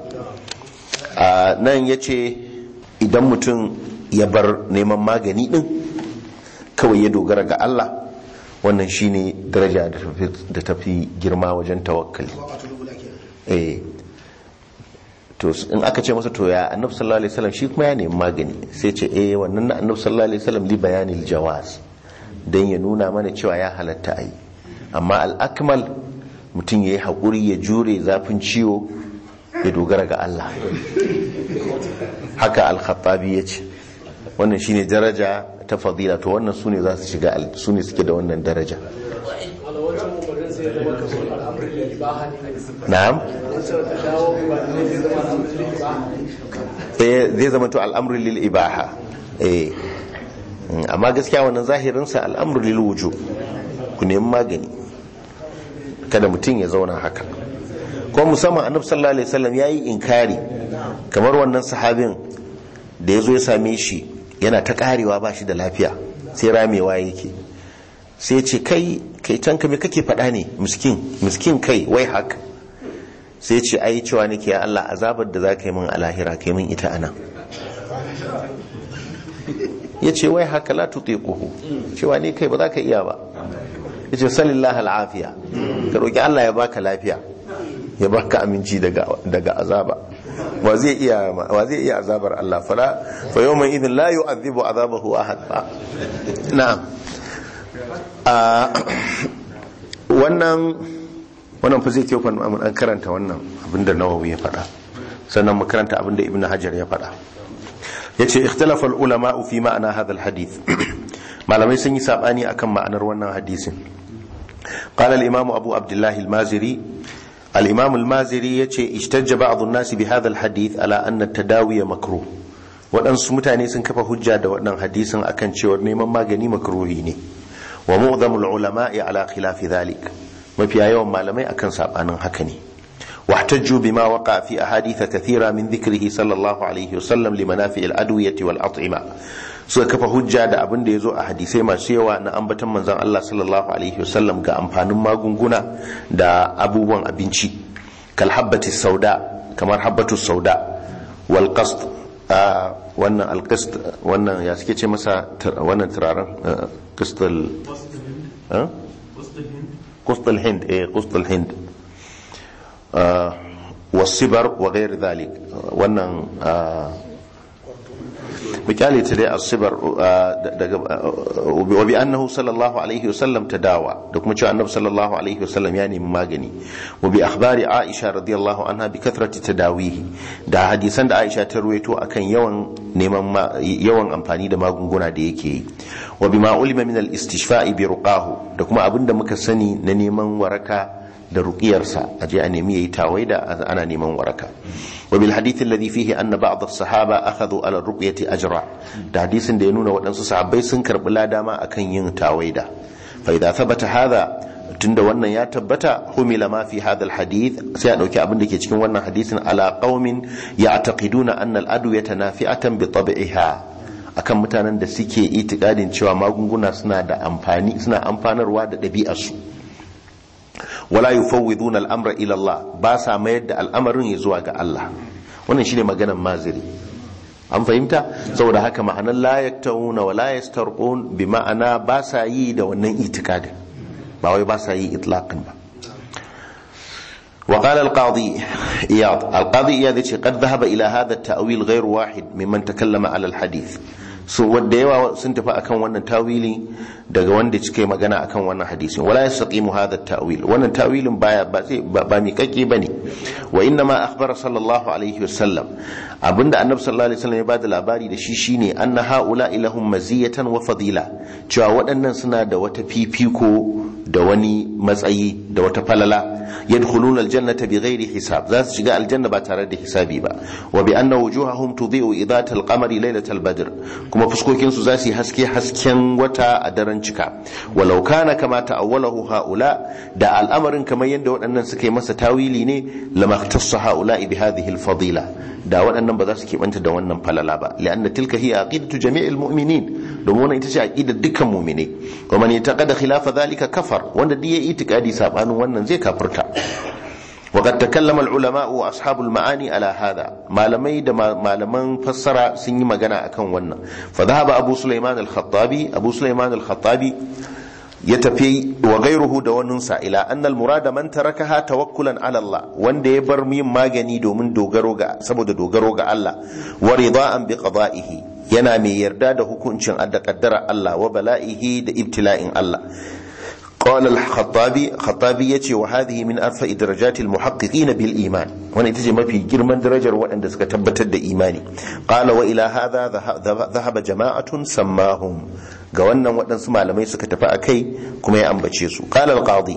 a nan ya ce idan mutum ya bar neman magani din kawai ya dogara ga Allah wannan shine daraja da tafi- da tafi girma wajen tawakkali eh to in aka ce masa to ya annabi sallallahu alaihi wasallam shi kuma ya nemi magani sai ce eh wannan na annabi sallallahu alaihi wasallam li bayanil jawaz dan ya nuna mana cewa ya halatta ai amma al akmal mutum yayi hakuri ya jure zafin ciwo ya dogara ga Allah haka al khattabi yace wannan shine daraja ta fadila to wannan sune za su shiga al- sune suke da wannan daraja na'am eh zai zama to al'amru lil ibaha eh Mm, amma gaskiya wannan zahirin sa al'amru lil wujub ku nemi magani kada mutum ya zauna haka ko musamman annabi sallallahu alaihi wasallam yayi inkari kamar wannan sahabin da yazo ya same shi yana ta karewa ba shi da lafiya sai ramewa yake sai ya ce kai kai can ka me kake faɗa ne miskin miskin kai wai haka sai ya ce ai cewa nake ya Allah azabar da za ka yi min a lahira ka yi min ita anan ya ce wai haka la tutiquhu cewa ne kai ba za ka iya ba ya ce salillah al'afiya ka roƙi Allah ya baka lafiya ya baka aminci daga daga azaba wa zai iya wa zai iya azabar Allah fala fa yawma idhin la yu'adhibu azabahu ahad ba na'am a wannan wannan fa zai kyau fa mun an karanta wannan abinda Nawawi ya faɗa sannan mu karanta abinda Ibn Hajar ya faɗa yace ikhtalafa ulama fi ma'ana hadha hadith malamai sun yi sabani akan ma'anar wannan hadisin qala al-imam abu abdullah al-maziri al-imam al-maziri yace ishtajja ba'd an-nas bi hadha al-hadith ala anna at-tadawi makruh waɗansu mutane sun kafa hujja da waɗannan hadisin akan cewa neman magani makruhi ne wa mu'dhamul ulama'i ala khilafi dhalik mafiya yawan malamai akan sabanin haka ne واحتجوا بما وقع في أحاديث كثيرة من ذكره صلى الله عليه وسلم لمنافع الأدوية والأطعمة suka kafa hujja da abin da ya zo a hadisai masu yawa na ambatan manzon Allah sallallahu alaihi wasallam ga amfanin magunguna da abubuwan abinci kal habbati sauda kamar habbatu sauda wal qast wannan al qast wannan ya suke ce masa wannan turaren qastal qastal hind eh qastal hind والصبر وغير ذلك wannan misali ta dai asibar wa bi annahu sallallahu alaihi wasallam tadawa da kuma cewa annabi sallallahu alaihi wasallam ya nemi magani wa bi akhbari aisha radiyallahu anha bi kathrati tadawihi da hadisan da aisha ta ruwaito akan yawan neman yawan amfani da magunguna da yake yi wa bima ulima min al-istishfa'i bi ruqahu da kuma abinda muka sani na neman waraka da ruƙiyarsa a je a nemi yayi tawaida ana neman waraka wa bil hadith alladhi fihi anna ba'd as-sahaba akhadhu ala ruqyati ajra da hadisin da ya nuna waɗansu sahabbai sun karbi ladama akan yin tawaida fa idza thabata hadha tunda wannan ya tabbata humila ma fi hadha al-hadith sai a dauki abin da ke cikin wannan hadisin ala qaumin ya'taqiduna anna al-adwiyata nafi'atan bi tab'iha akan mutanen da suke itikadin cewa magunguna suna da amfani suna amfanarwa da ɗabi'arsu wala yufawwiduna al'amra ila Allah ba sa mayar da al'amarin ya zuwa ga Allah wannan shine maganar maziri an fahimta saboda haka ma'anar la yaktawuna wa la yastarqun bi ma'ana ba sa yi da wannan itikadin ba wai ba sa yi itlaqan ba وقال القاضي إياض القاضي إياض قد ذهب إلى هذا التأويل غير واحد ممن تكلم على الحديث so wadda yawa sun tafi akan wannan tawili daga wanda suke magana akan wannan hadisin wala yastaqimu hadha at-ta'wil wannan tawilin baya ba zai ba mi kake bane wa inna ma akhbara sallallahu alaihi wasallam abinda annabi sallallahu alaihi wasallam ya bada labari da shi shine anna haula ilahum maziyatan wa fadila cewa waɗannan suna da wata fifiko da wani matsayi da wata falala yadkhuluna aljannata bighairi hisab za su shiga aljanna ba tare da hisabi ba wa bi anna wujuhahum tudhi'u idhat alqamari laylatal badr kuma fuskokin su za su yi haske hasken wata a daren cika walau kana kama ta'awwalahu haula da al'amarin kamar yadda waɗannan suka yi masa tawili ne lama tassa haula bi hadhihi alfadila da waɗannan ba za su keɓanta da wannan falala ba li'anna tilka hiya aqidatu jami'il mu'minin domin wannan ita ce aqidar dukkan mu'minai wa man yataqada khilafa dhalika kafar wanda duk yayi itikadi sabanin wannan zai kafirta وقد تكلم العلماء واصحاب المعاني على هذا malamai da malaman fassara sun yi magana akan wannan fa dhahaba abu sulaiman al-khattabi abu sulaiman al-khattabi ya tafi wa gairuhu da waninsa ila annal murada man tarakaha tawakkulan ala Allah wanda ya bar yin magani domin dogaro ga saboda dogaro ga Allah wa ridaan bi qada'ihi yana mai yarda da hukuncin da kaddara Allah wa bala'ihi da ibtila'in Allah قال الخطابي خطابي يتي وهذه من أرفع درجات المحققين بالإيمان وانا تجي ما في جرمان درجة وأن دسك تبتد إيماني قال وإلى هذا ذهب جماعة سماهم قوانا وأن سمع لما يسك تفاكي كما يأنبتشيسو قال القاضي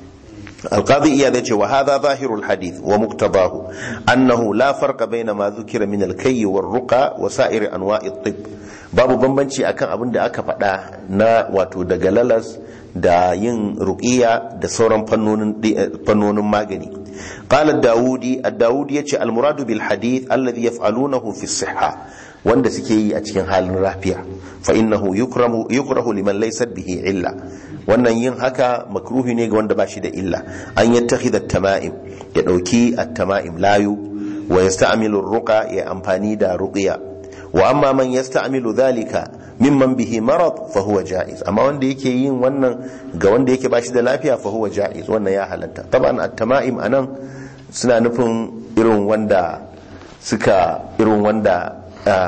القاضي إيادة وهذا ظاهر الحديث ومقتضاه أنه لا فرق بين ما ذكر من الكي والرقى وسائر أنواع الطب babu bambanci akan abin da aka faɗa na wato daga lalas da yin ruqiya da sauran fannonin magani qala daudi ad-daudi yace al-muradu bil hadith alladhi yaf'alunahu fi sihha wanda suke yi a cikin halin lafiya fa innahu yukramu yukrahu liman laysa bihi illa wannan yin haka makruhi ne ga wanda bashi da illa an yattakhidha at-tama'im ya dauki at-tama'im layu wa yasta'milu ar-ruqa ya amfani da ruqiya wa amma man yasta'milu dhalika mimman bihi marad fa huwa jaiz amma wanda yake yin wannan ga wanda yake bashi da lafiya fa huwa jaiz wannan ya halatta taban at-tama'im anan suna nufin irin wanda suka irin wanda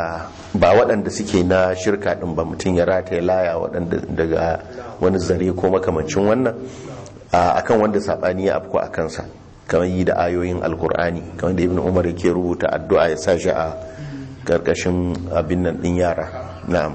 ba waɗanda suke na shirka din ba mutum ya rataye laya waɗanda daga wani zare ko makamancin wannan akan wanda sabani ya afko a kansa kamar yi da ayoyin alkur'ani kamar da ibn umar yake rubuta addu'a ya sa shi a karkashin abin nan din yara na'am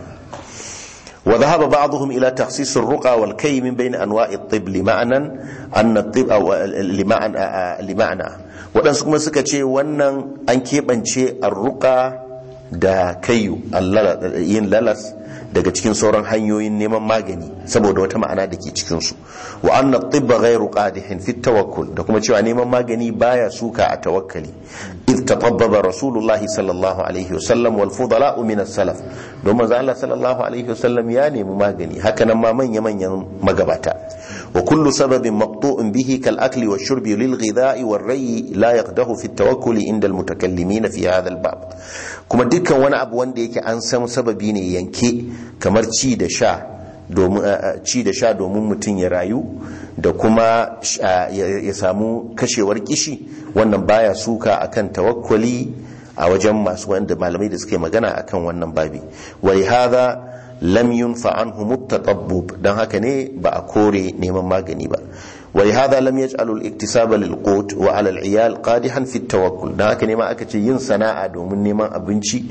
wa dhahaba ba'dhum ila takhsis ar-ruqa wal kay min bayn anwa'i at-tib li ma'anan anna at-tib aw li ma'ana li ma'ana wadansu kuma suka ce wannan an kebance ar-ruqa da kayu allala- yin lalas daga cikin sauran hanyoyin neman magani saboda wata ma'ana da ke cikinsu wa anna tibba ghairu qadihin fi tawakkul da kuma cewa neman magani baya suka a tawakkali id tatabbaba rasulullahi sallallahu alaihi wasallam wal fudala min as-salaf don manzo Allah sallallahu alaihi wasallam ya nemi magani haka nan ma manya manyan magabata wa kullu sababin maqtu'un bihi kal akli wa shurbi lil ghidha'i war rayyi la yaqdahu fi at-tawakkul inda al-mutakallimin fi hadha al-bab kuma dukkan wani abu wanda yake an san sababi ne yanke kamar ci da sha domin ci da sha domin mutum ya rayu da kuma sha- ya ya samu kashewar kishi wannan baya suka akan tawakkuli a wajen masu wanda malamai da suke magana akan wannan babi wa hadha lam yunfa anhu mutatabbub dan haka ne ba a kore neman magani ba wa hadha lam yaj'alu al-iktisaba lil qut wa 'ala al-iyal qadihan fi at-tawakkul dan haka ne ma aka ce yin sana'a domin neman abinci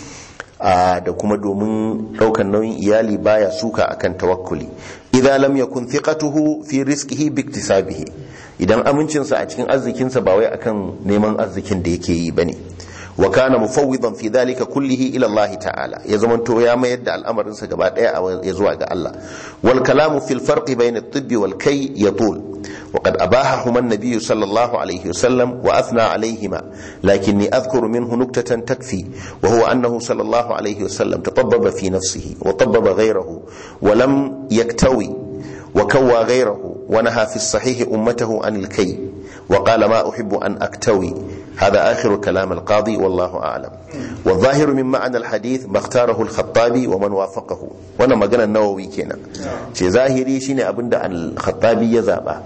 a da kuma domin daukan nauyin iyali baya suka akan tawakkuli idza lam yakun thiqatuhu fi rizqihi bi iktisabihi idan amincinsa a cikin arzikinsa ba wai akan neman arzikin da yake yi bane wa kana mufawwidan fi dhalika kullihi ila Allah ta'ala ya zamanto ya mayar da al'amarinsa gaba daya a- ya zuwa ga Allah wal kalamu fil farqi bayna at-tibb wal kay yatul wa qad abahahuma an-nabiy sallallahu alayhi wasallam wa athna alayhima lakinni adhkuru minhu nuktatan takfi wa huwa annahu sallallahu alayhi wasallam tatabbaba fi nafsihi wa tabbaba ghayrahu wa lam yaktawi وكوى غيره ونهى في الصحيح أمته عن الكي وقال ما أحب أن أكتوي هذا آخر كلام القاضي والله أعلم والظاهر من معنى الحديث ما اختاره الخطابي ومن وافقه وانا ما قلنا النووي كنا شي ظاهري شيني أبند عن الخطابي يذابا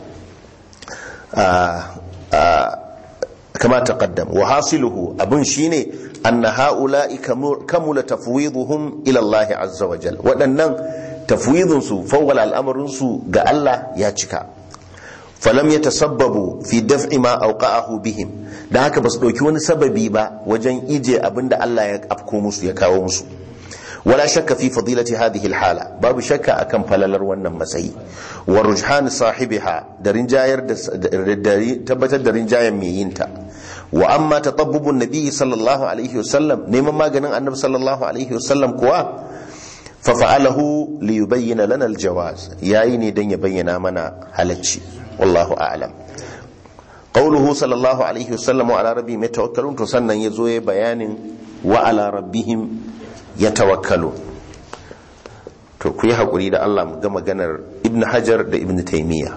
آه آه كما تقدم وحاصله أبن شيني أن هؤلاء كمل- كمل تفويضهم إلى الله عز وجل وأن تفويض فوق الأمر قال الله يا شكا falam ya tasabbabu fi daf'i ma auqa'ahu bihim da haka basu dauki wani sababi ba wajen ije abinda Allah ya afko musu ya kawo musu wala shakka fi fadilati hadhihi alhala babu shakka akan falalar wannan matsayi wa rujhan sahibiha da rinjayar da da tabbatar da rinjayen mai yinta wa amma tatabbubun nabi sallallahu alaihi wasallam neman maganin annabi sallallahu alaihi wasallam kuwa fa fa'alahu li yubayyana lana aljawaz yayi ne dan ya bayyana mana halacci wallahu a'lam qawluhu sallallahu alaihi wasallam wa ala rabbihim yatawakkalun to sannan yazo ya bayanin wa ala rabbihim yatawakkalun to ku yi hakuri da Allah mu ga maganar ibn hajar da ibn taymiya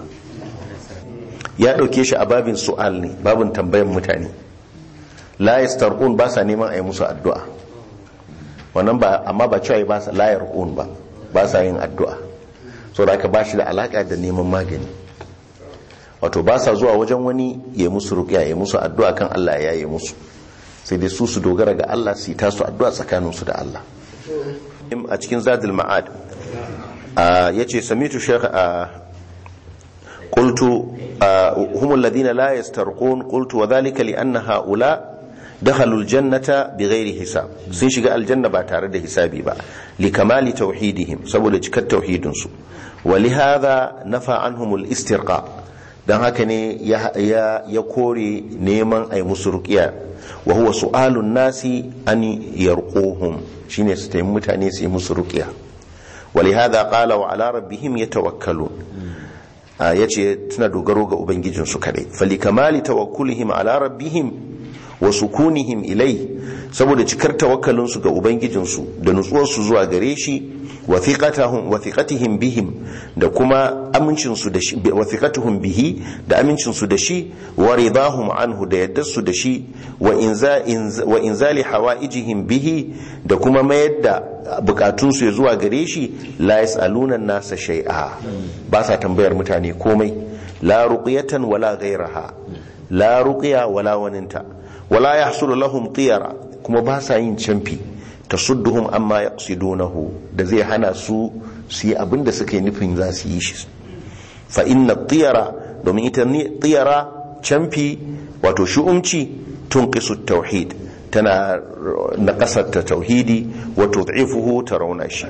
ya dauke shi a babin su'al ne babin tambayan mutane la yastarqun ba sa neman a yi musu addu'a wannan ba amma ba cewa ba sa la yarqun ba ba sa yin addu'a saboda haka ba shi da alaka da neman magani wato ba sa zuwa wajen wani ya musu ruqya ya musu addu'a kan Allah ya yi musu sai dai su su dogara ga Allah su yi tasu addu'a tsakaninsu da Allah a cikin zadul ma'ad ya ce samitu shekha a قلت هم الذين لا يسترقون قلت وذلك لأن هؤلاء دخلوا الجنة بغير حساب sun shiga aljanna ba tare da hisabi ba likamali tauhidihim saboda cikar tauhidinsu ولهذا نفى عنهم الاسترقاء dan haka ne ya kore neman ai musu ruqiya wa huwa su'alun nasi an yarquhum shine su tayi mutane su yi musu ruqiya ولهذا قال وعلى ربهم يتوكلون ya ce tana dogaro ga ubangijinsu kadai falikamali tawakkulihim ala rabbihim wa sukunihim ilai saboda cikar tawakkalinsu ga ubangijinsu da nutsuwarsu zuwa gare shi wa thiqatihim bihim da kuma amincinsu da shi wa thiqatuhum bihi da amincinsu da shi wa ridahum anhu da yaddarsu da shi wa inza wa inzali hawaijihim bihi da kuma mayar da bukatunsu ya zuwa gare shi la yas'aluna nasa shay'a ba sa tambayar mutane komai la ruqyatan wala ghayraha la ruqya wala waninta wala yahsulu lahum tiyara kuma ba sa yin camfi tasudduhum amma yaqsidunahu da zai hana su su yi abinda suka yi nufin za su yi shi fa inna tiyara domin ita tiyara camfi wato shu'umci tunqisu tauhid tana naƙasar ta tauhidi wa tud'ifuhu ta rauna shi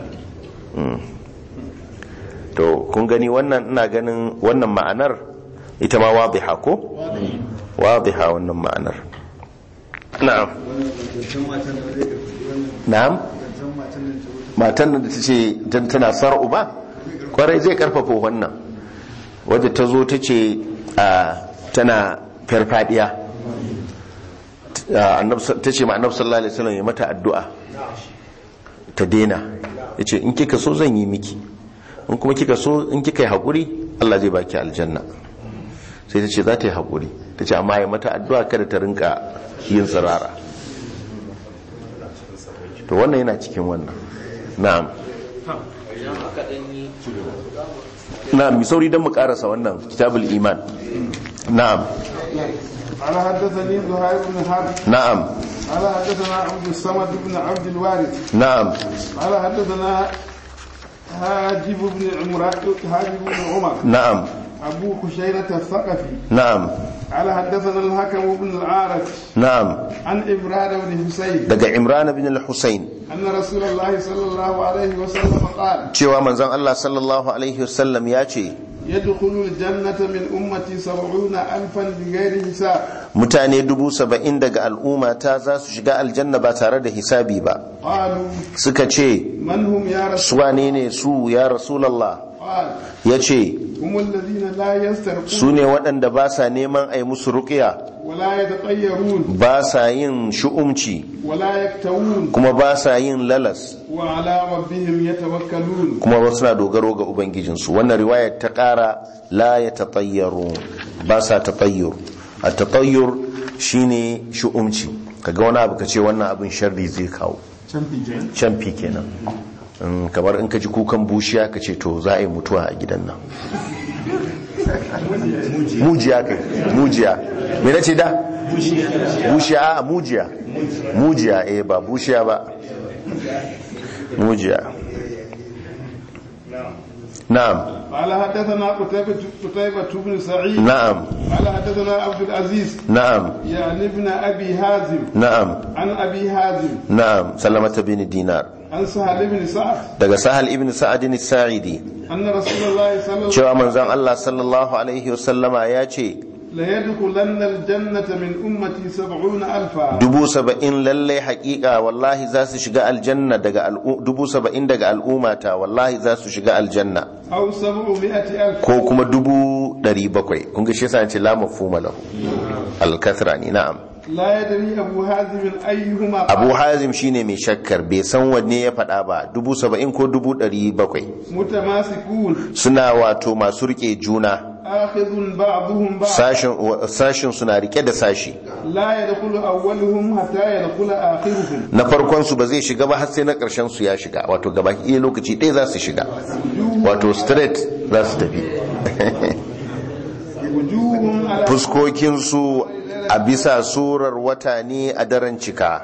to kun gani wannan ina ganin wannan ma'anar ita ma wadiha ko wadiha wannan ma'anar na'am na'am matan da ta ce dan tana sar'u ba kwarai zai karfafa wannan wadda ta zo ta ce a tana farfadiya ta ce ma annabi sallallahu alaihi wasallam ya mata addu'a ta dena yace in kika so zan yi miki in kuma kika so in kika yi hakuri Allah zai baki aljanna sai ta ce za ta yi hakuri ta ce amma ya mata addu'a kada ta rinka yin tsirara to wannan yana cikin wannan na'am na'am mi sauri don mu karasa wannan kitabul iman na'am قال حدثني زهير بن حرب na'am قال حدثنا عبد الصمد بن عبد الوارث na'am قال حدثنا هاجب بن عمر هاجب بن عمر na'am أبو خشيرة الثقفي na'am قال حدثنا الحكم بن العارف na'am عن إبراد بن حسين daga imran bin al-husayn أن رسول الله صلى الله عليه وسلم قال cewa manzon Allah sallallahu alaihi wasallam ya ce يدخل الجنة من أمتي سبعون ألفا بغير حساب mutane dubu saba'in daga al'umma ta za su shiga aljanna ba tare da hisabi ba قالوا suka ce من هم يا رسول su wane ne su ya rasulallah قال ya ce هم الذين لا يسترقون su ne waɗanda ba sa neman a yi musu ruƙiya ولا يتطيرون ba sa yin shu'umci ولا يكتوون kuma ba sa yin lalas وعلى ربهم يتوكلون kuma ba suna dogaro ga ubangijinsu wannan riwayar ta ƙara la ya taƙayyaru ba sa taƙayyur a taƙayyur shine shu'umci kaga wani abu ka ce wannan abin sharri zai kawo canfi kenan Mm, kamar in ka ji kukan bushiya ka ce to za a yi mutuwa a gidan nan mujiya kai mujiya me na ce da bushiya a mujiya mujiya eh ba bushiya ba mujiya na'am قال حدثنا قتيبة قتيبة بن سعيد na'am قال حدثنا عبد العزيز na'am يعني ابن أبي هازم na'am عن أبي هازم na'am salamata bin dinar عن سهل بن سعد daga sahal ibn sa'adin sa'idi أن رسول الله صلى الله cewa manzon Allah sallallahu alaihi wasallama ya ce ليدخلن الجنة من أمتي سبعون ألفا dubu saba'in lallai hakika wallahi za su shiga aljanna daga al'u- dubu saba'in daga al'ummata wallahi za su shiga aljanna أو سبعمائة ألف ko kuma dubu ɗari bakwai kun ga shi yasa ce la mafhuma lahu al-kathra ni na'am لا يدري أبو هازم أيهما abu hazim shine mai shakkar bai san wanne ya faɗa ba dubu saba'in ko dubu ɗari bakwai متماسكون suna wato masu rike juna آخذ بعضهم بعض sashin sashin suna rike da sashi لا يدخل أولهم حتى يدخل آخرهم na farkon su ba zai shiga ba har sai na ƙarshen su ya shiga wato gaba iya lokaci ɗaya za su shiga wato straight za su tafi وجوه على fuskokinsu a bisa surar wata ne a daren cika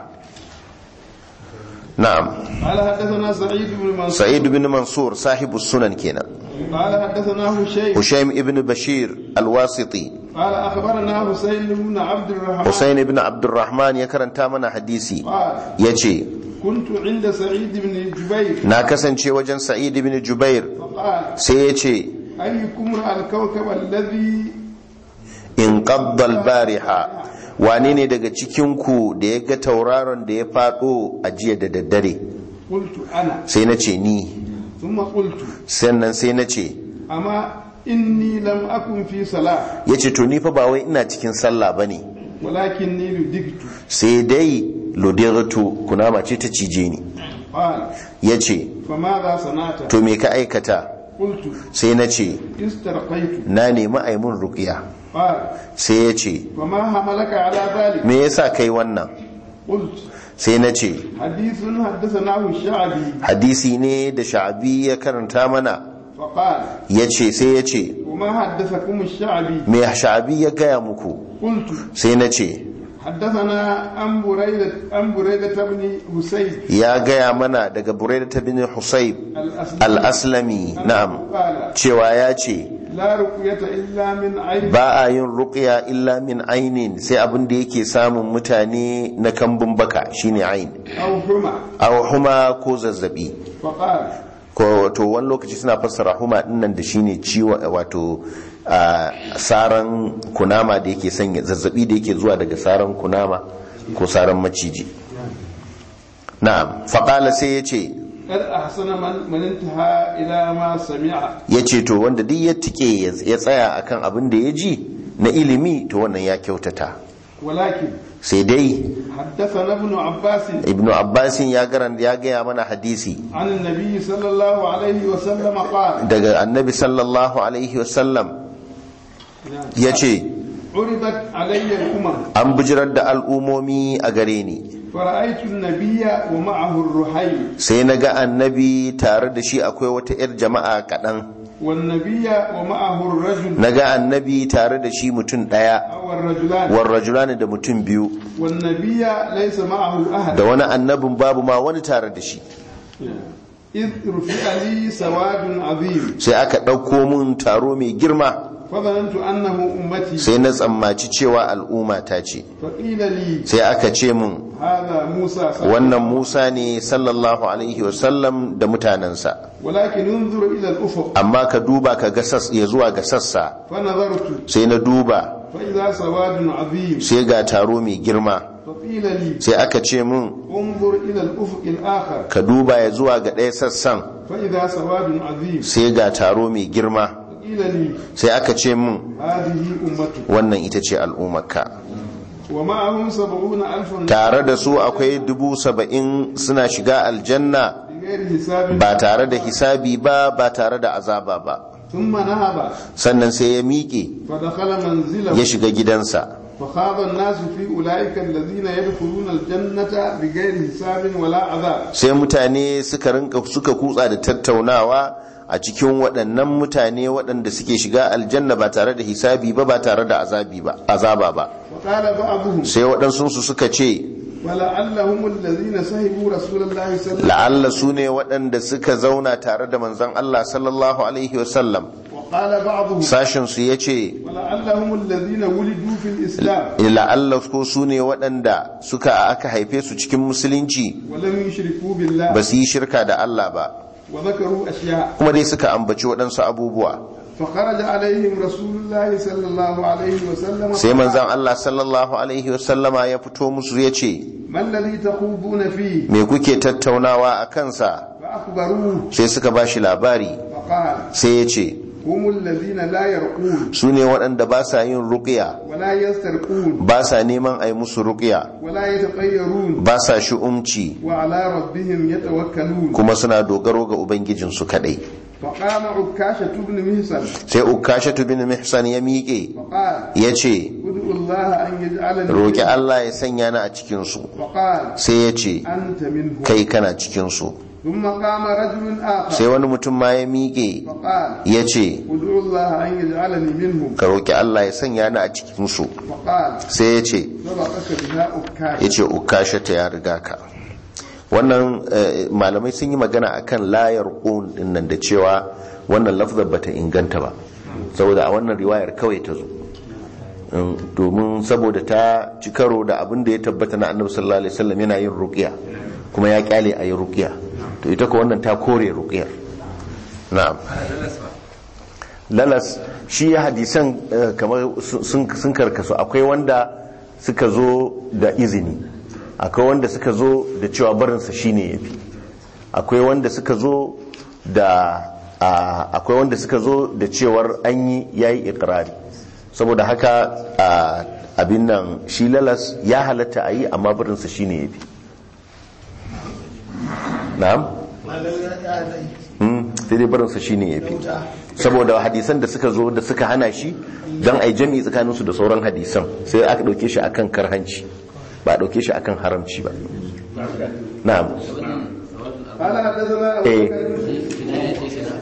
na'am قال حدثنا سعيد بن منصور sa'id bin mansur sahibu sunan kenan قال حدثنا هشيم hushaim ibn bashir alwasiti قال أخبرنا حسين بن عبد الرحمن husain ibn abdurrahman ya karanta mana hadisi قال ya ce كنت عند سعيد بن جبير na kasance wajen sa'id ibn jubair فقال sai ya ce أيكم رأى الكوكب الذي in qaddal bariha wane ne daga cikinku da ya ga tauraron da ya fado a jiya da daddare قلت أنا sai na ce ni ثم قلت sannan sai na ce أما إني لم أكن في صلاة ya ce to ni fa ba wai ina cikin sallah ba ne ولكني لدغت sai dai lodiratu kunama ce ta cije ni قال ya ce فماذا صنعت to me ka aikata قلت sai na ce استرقيت na nemi aimun rukiya قال sai ya ce فما حملك على ذلك me yasa kai wannan قلت sai na ce حديث حدثناه الشعبي hadisi ne da sha'abi ya karanta mana فقال ya ce sai ya ce وما حدثكم الشعبي me sha'abi ya gaya muku قلت sai na ce حدثنا أم بريدة أم بريدة بن حسين ya gaya mana daga buraida ta bin husayb الأسلمي al-aslami na'am قال cewa ya ce لا رقية إلا من عين ba a yin ruqya illa min ainin sai abin da yake samun mutane na kambun baka shine ain أو حمى aw huma ko zazzabi فقال ko to wani lokaci suna fassara huma dinnan da shine ciwo wato a saran kunama da yake sanya zazzabi da yake zuwa daga saran kunama ko saran maciji na'am faqala sai yace kad ahsana man man intaha ila ma sami'a yace to wanda duk ya tike ya tsaya akan abin da ya ji na ilimi to wannan ya kyautata walakin sai dai حدثنا ابن عباس ibnu abbasin ya garan ya gaya mana hadisi عن النبي صلى الله عليه وسلم قال daga annabi sallallahu alaihi wasallam ya ce عرضت علي الأمم an bijirar da al'umomi a gare ni فرأيت النبي ومعه الرحيل sai na ga annabi tare da shi akwai wata 'yar jama'a kaɗan والنبي ومعه الرجل na ga annabi tare da shi mutum ɗaya أو الرجلان warrajulani da mutum biyu والنبي ليس معه أحد da wani annabin babu ma wani tare da shi إذ رفع لي سواد عظيم sai aka ɗauko mun taro mai girma فظننت أنه أمتي sai na tsammaci cewa al'umma ta ce فقيل لي sai aka ce mun هذا موسى صلى wannan musa ne sallallahu alaihi wasallam da mutanensa ولكن انظر إلى الأفق amma ka duba ka ga sas ya zuwa ga sassa فنظرت sai na duba فإذا سواد عظيم sai ga taro mai girma فقيل لي sai aka ce mun انظر إلى الأفق الآخر ka duba ya zuwa ga ɗaya sassan فإذا سواد عظيم sai ga taro mai girma فقيل لي sai aka ce mun هذه أمتك wannan ita ce al'ummarka ومعهم سبعون ألفا tare da su akwai dubu saba'in suna shiga aljanna بغير حساب ba tare da hisabi ba ba tare da azaba ba ثم نهب sannan sai ya miƙe فدخل منزله ya shiga gidansa فخاض الناس في أولئك الذين يدخلون الجنة بغير حساب ولا عذاب sai mutane suka rinka suka kutsa da tattaunawa a cikin waɗannan mutane waɗanda suke shiga aljanna ba tare da hisabi ba ba tare da azabi ba azaba ba وقال بعضهم sai waɗansu su suka ce ولعلهم الذين سهبوا رسول الله صلى الله عليه la'alla su ne waɗanda suka zauna tare da manzon Allah sallallahu alaihi wasallam وسلم وقال بعضهم sashin su yace ولعلهم الذين ولدوا في الإسلام la'alla ko su ne waɗanda suka aka haife su cikin musulunci ولم يشركوا بالله ba su yi shirka da Allah ba وذكروا أشياء kuma dai suka ambaci waɗansu abubuwa فخرج عليهم رسول الله صلى الله عليه وسلم sai manzon Allah sallallahu alaihi wasallama ya fito musu ya ce ما الذي تخوضون فيه me kuke tattaunawa a kansa فأخبروه sai suka ba shi labari فقال sai ya ce هم الذين لا يرقون su ne waɗanda ba sa yin ruƙiya ولا يسترقون ba sa neman a yi musu ruƙiya ولا يتطيرون ba sa shi'umci وعلى ربهم يتوكلون kuma suna dogaro ga ubangijinsu kaɗai فقام عكاشة بن مهسن sai ukashatu bin mihsan ya miƙe فقال ya ce ادعوا الله أن يجعلني roƙi Allah ya sanya ni a cikinsu فقال sai ya ce أنت منهم kai kana cikinsu ثم قام رجل sai آخر wani mutum ma ya miƙe فقال ya ce ادعوا الله أن يجعلني منهم ka roƙi Allah ya sanya ni a cikinsu فقال sai ya ce سبقك بها ya أكاشة ce ukashata ya riga ka wannan eh, malamai sun yi magana akan layar ƙun dinnan da cewa wannan lafzar bata inganta ba saboda a wannan riwayar kawai ta zo Mm, domin saboda ta ci karo da abin da ya tabbata na annabi sallallahu alaihi wasallam yana yin ruqya kuma ya kyale a yi ruqya to ita ko wannan ta kore ruqyar na'am lalas shi ya hadisan eh, kamar sun sun karkasu akwai wanda suka zo da izini akwai wanda suka zo da cewa barinsa shine yafi akwai wanda suka zo da a- akwai wanda suka zo da cewar an yi yayi ikrari saboda haka a, abin nan shi lalas ya halatta a yi amma barinsa shine yafi na'am Hmm, sai dai barinsa shine yafi saboda hadisan da suka zo da suka hana shi don a yi jami'i tsakaninsu da sauran hadisan sai aka ɗauke shi akan karhanci ba a ɗauke shi akan haramci ba na'am قال حدثنا أبو eh بكر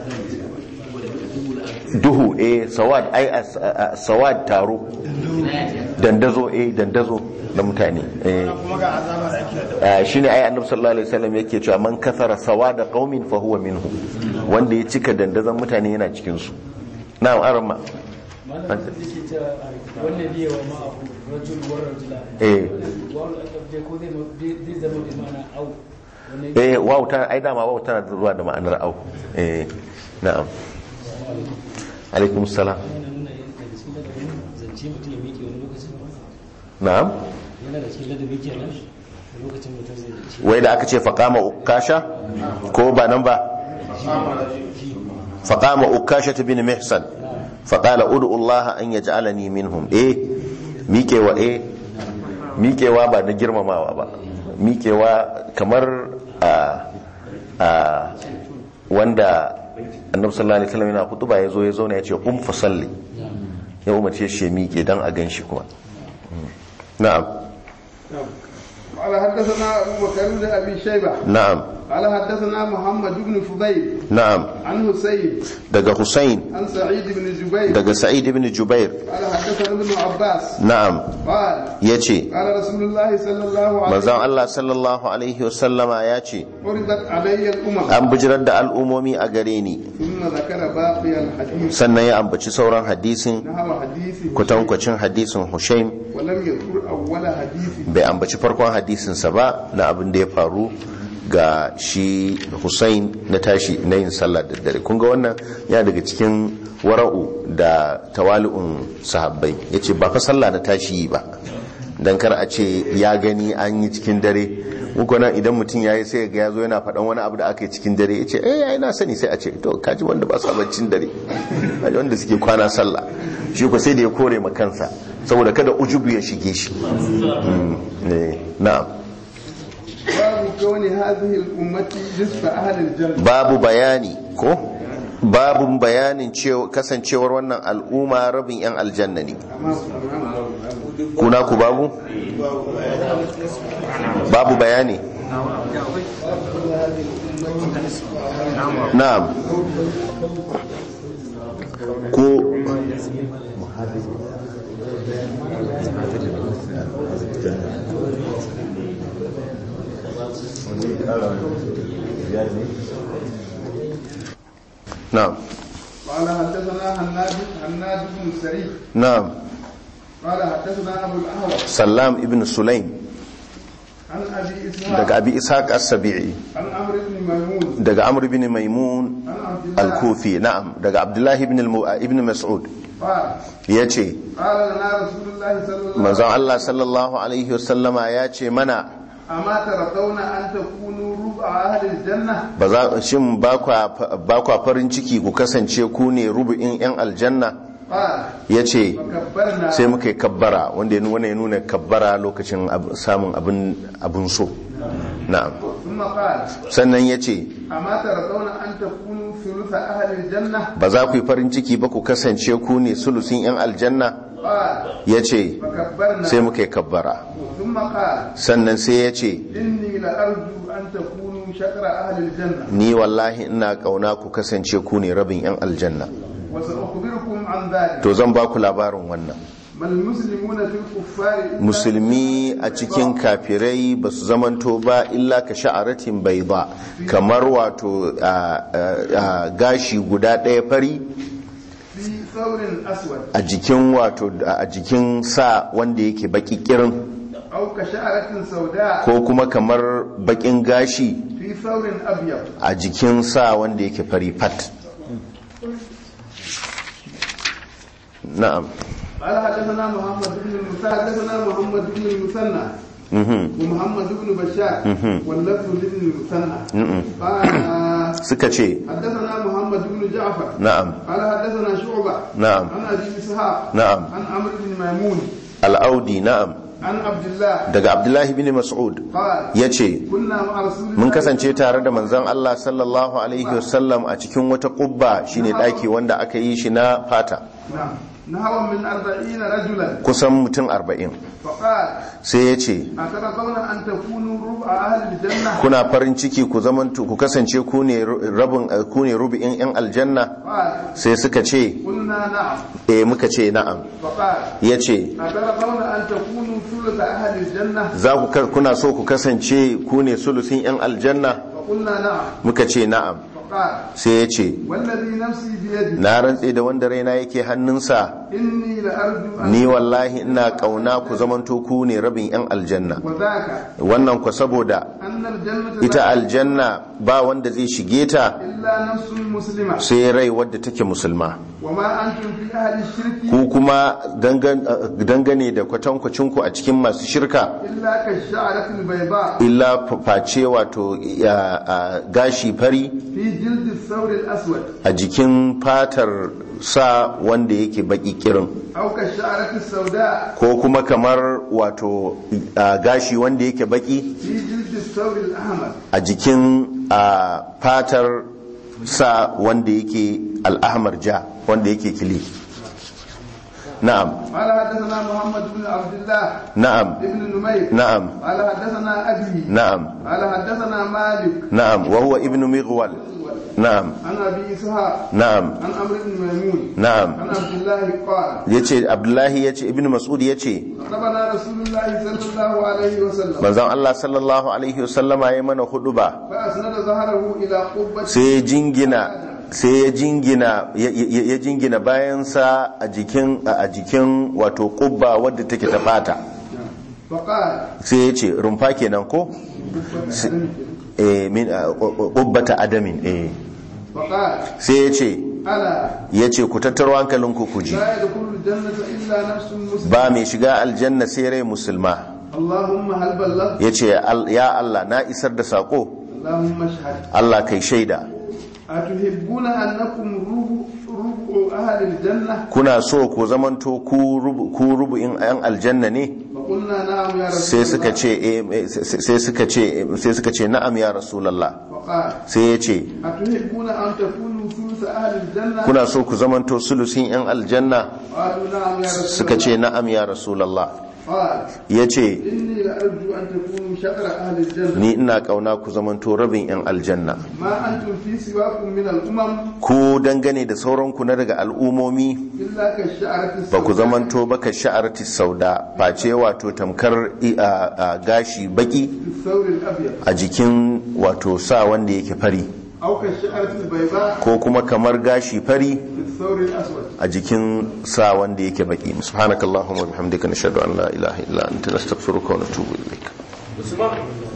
duhu eh sawad ai a- a- a- sawad taro dandazo eh dandazo na mutane eh Ah, shine ai annabi sallallahu alaihi wasallam yake cewa man kasara sawada qaumin fa huwa minhu wanda ya cika dandazon mutane yana cikin su na'am arama malam da ke cewa wannan biya wa ma'ahu rajul war rajula eh wawul akabje ko zai ma- zai zama bi mana au wannan eh waw ta ai dama waw tana zuwa da ma'anar au eh na'am alaikum salam yana nuna yin daga cikin ladabin zance mutum ya miƙe wani lokacin na'am yana da cikin ladabi kenan lokacin mutum zai ce wai da aka ce faqama ukasha ko ba nan ba faqama ukasha bin mihsan faqala ud'u Allah an yaj'alani minhum eh miƙewa eh miƙewa ba na girmamawa ba miƙewa kamar a a wanda annabi sallallahu alaihi wasallam yana hutuba ya zo ya zauna ya ce um fa salli ya umarce shi ya miƙe dan a ganshi kuma na'am قال حدثنا أبو بكر بن أبي شيبة na'am قال حدثنا محمد بن فضيل na'am عن حسين daga Hussein عن سعيد بن جبير daga Sa'id ibn Jubair قال حدثنا ابن عباس na'am قال yace قال رسول الله صلى الله عليه manzon Allah sallallahu alaihi wasallama ya ce عرضت علي الأمم an bijirar da al'umomi a gare ni ثم ذكر باقي الحديث sannan ya ambaci sauran hadisin نحو حديث kwatankwacin hadisin Hushaim ولم يذكر أول حديث bai ambaci farkon hadisinsa ba na abin da ya faru ga shi Hussein na tashi na yin sallah da dare kun ga wannan ya daga cikin wara'u da tawali'un sahabbai yace ba fa sallah na tashi yi ba dan kar a ce ya gani an yi cikin dare muku nan idan mutum ya yi sai ga ya zo yana faɗan wani abu da aka yi cikin dare ya ce eh yayi na sani sai a ce to kaji wanda ba su baccin dare kaji wanda suke kwana sallah shi ko sai da ya kore ma kansa saboda kada ujubu ya shige shi Mm, ne, na'am باب كون هذه الأمة نصف أهل الجنة babu bayani ko babu bayanin cewa kasancewar wannan al'umma rabin yan aljanna ne kuna ku babu babu bayani na'am ko na'am قال حدثنا هناد هناد بن سري na'am قال حدثنا أبو الأهوى sallam ibn sulaim عن أبي إسحاق daga abi ishaq as-sabi'i عن عمرو بن ميمون daga amr ibn maimun عن عبد الله al-kufi na'am daga abdullahi ibn al- ibn mas'ud قال yace قال لنا رسول الله صلى الله عليه manzon وسلم Allah sallallahu alaihi wasallama ya ce mana أما ترضون أن تكونوا ربع أهل الجنة ba za shin ba kwa ba kwa farin ciki ku kasance ku ne rubu'in yan aljanna قال yace فكبرنا sai muka yi kabbara wanda ya nuna ya nuna kabbara lokacin ab- samun abin abin so na'am ثم قال sannan yace أما ترضون أن تكونوا ثلث أهل الجنة ba za ku yi farin ciki ba ku kasance ku ne sulusin yan aljanna قال yace فكبرنا sai muka yi kabbara ثم قال sannan sai yace إني لأرجو أن تكونوا شطر أهل الجنة ni wallahi ina kauna ku kasance ku ne rabin yan aljanna وسأخبركم عن ذلك to zan ba ku labarin wannan ما المسلمون في الكفار إلا musulmi a cikin kafirai ba su zamanto ba illa ka sha'aratin bai ba kamar wato a- a- a gashi guda ɗaya fari في ثور أسود a jikin wato a jikin sa wanda yake baki kirin أو كشعرة سوداء ko kuma kamar bakin gashi في ثور أبيض a jikin sa wanda yake fari fat na'am قال حدثنا محمد بن المثنى حدثنا محمد بن المثنى mhm ومحمد بن بشار مهم. واللفظ لابن المثنى mhm قال suka ce حدثنا محمد بن جعفر na'am قال حدثنا شعبة نعم. عن أبي إسحاق نعم. عن عمرو بن ميمون al'audi na'am عن عبد الله daga abdullahi bin mas'ud قال ya ce كنا مع رسول الله mun kasance tare da manzon Allah sallallahu alaihi wasallam a cikin wata kubba shine daki wanda aka yi shi na fata نعم نحو من أربعين رجلا kusan mutum arba'in فقال sai ya ce أترضون أن تكونوا ربع أهل الجنة kuna farin ciki ku zamantu ku kasance ku ne rabin ku ne rubi'in yan aljanna قال sai suka ce قلنا نعم eh muka ce na'am فقال ya ce أترضون أن تكونوا ثلث أهل الجنة za ku ka- kuna so ku kasance ku ne sulusin yan aljanna فقلنا نعم muka ce na'am فقال sai ya ce والذي نفسي بيده na rantse da wanda raina yake hannunsa إني إني لأرجو أن ni wallahi ina kauna ku zamanto ku ne rabin yan aljanna وذاك wannan ku saboda أن الجنة ita لا aljanna ba wanda zai shige ta إلا نفس مسلمة sai rai wadda take musulma وما أنتم في أهل الشرك ku kuma dangan- dangane da kwatankwacinku a cikin masu shirka إلا كالشعرة البيضاء illa face wato ya- a gashi fari في جلد الثور الأسود a jikin fatar sa wanda yake baki kirin أو كالشعرة السوداء ko kuma kamar wato a gashi wanda yake baki في جلد الثور الأحمر a jikin a fatar sa wanda yake al'ahmar ja wanda yake kili na'am قال حدثنا محمد بن عبد الله na'am بن نمير na'am قال حدثنا أبي na'am قال حدثنا مالك na'am wa huwa ibnu mighwal na'am عن أبي إسحاق na'am عن عمرو بن ميمون na'am عن عبد الله قال yace abdullahi yace ibnu mas'ud yace خطبنا رسول الله صلى الله عليه وسلم manzon Allah sallallahu alaihi wasallama ya mana huduba فأسند ظهره إلى قبة sai ya jingina sai ya jingina ya- ya ya jingina bayansa a jikin a jikin wato kubba wadda take ta fata فقال sai ya ce rumfa kenan ko Si- eh min a- kubbata adamin eh فقال sai ya ce ألا ya ce ku tattaro hankalinku ku ji لا يدخل الجنة إلا نفس مسلم ba mai shiga aljanna sai rai musulma اللهم هل بلغت ya ce "Al- ya Allah na isar da sako اللهم اشهد Allah kai shaida أتحبون أنكم ربع ربع أهل الجنة kuna so ku zamanto ku rubu- ku rubu'in yan aljanna ne فقلنا نعم يا رسول sai suka الله ce eh, eh, sai suka ce sai suka ce na'am ya rasulullah فقال sai ya ce أتحبون أن تكونوا ثلث أهل الجنة kuna so ku zamanto sulusin yan aljanna قالوا نعم يا رسول suka ce الله na'am ya rasulullah قال ya ce إني لأرجو أن تكونوا شطر أهل الجنة ni ina kauna ku zamanto rabin yan aljanna ما أنتم في سواكم من الأمم ku dangane da sauranku na daga al'umomi إلا كالشعرة ba ku السوداء zamanto ba ka sha'arti sauda face wato tamkar i- a- a gashi baki في الثور الأبيض a jikin wato sa wanda yake fari أو كالشعرة البيضاء ko kuma kamar gashi fari في الثور الأسود a jikin sa wanda yake baki subhanakallahumma wa bihamdika nashhadu an la ilaha illa anta nastaghfiruka wa natubu ilaik Usman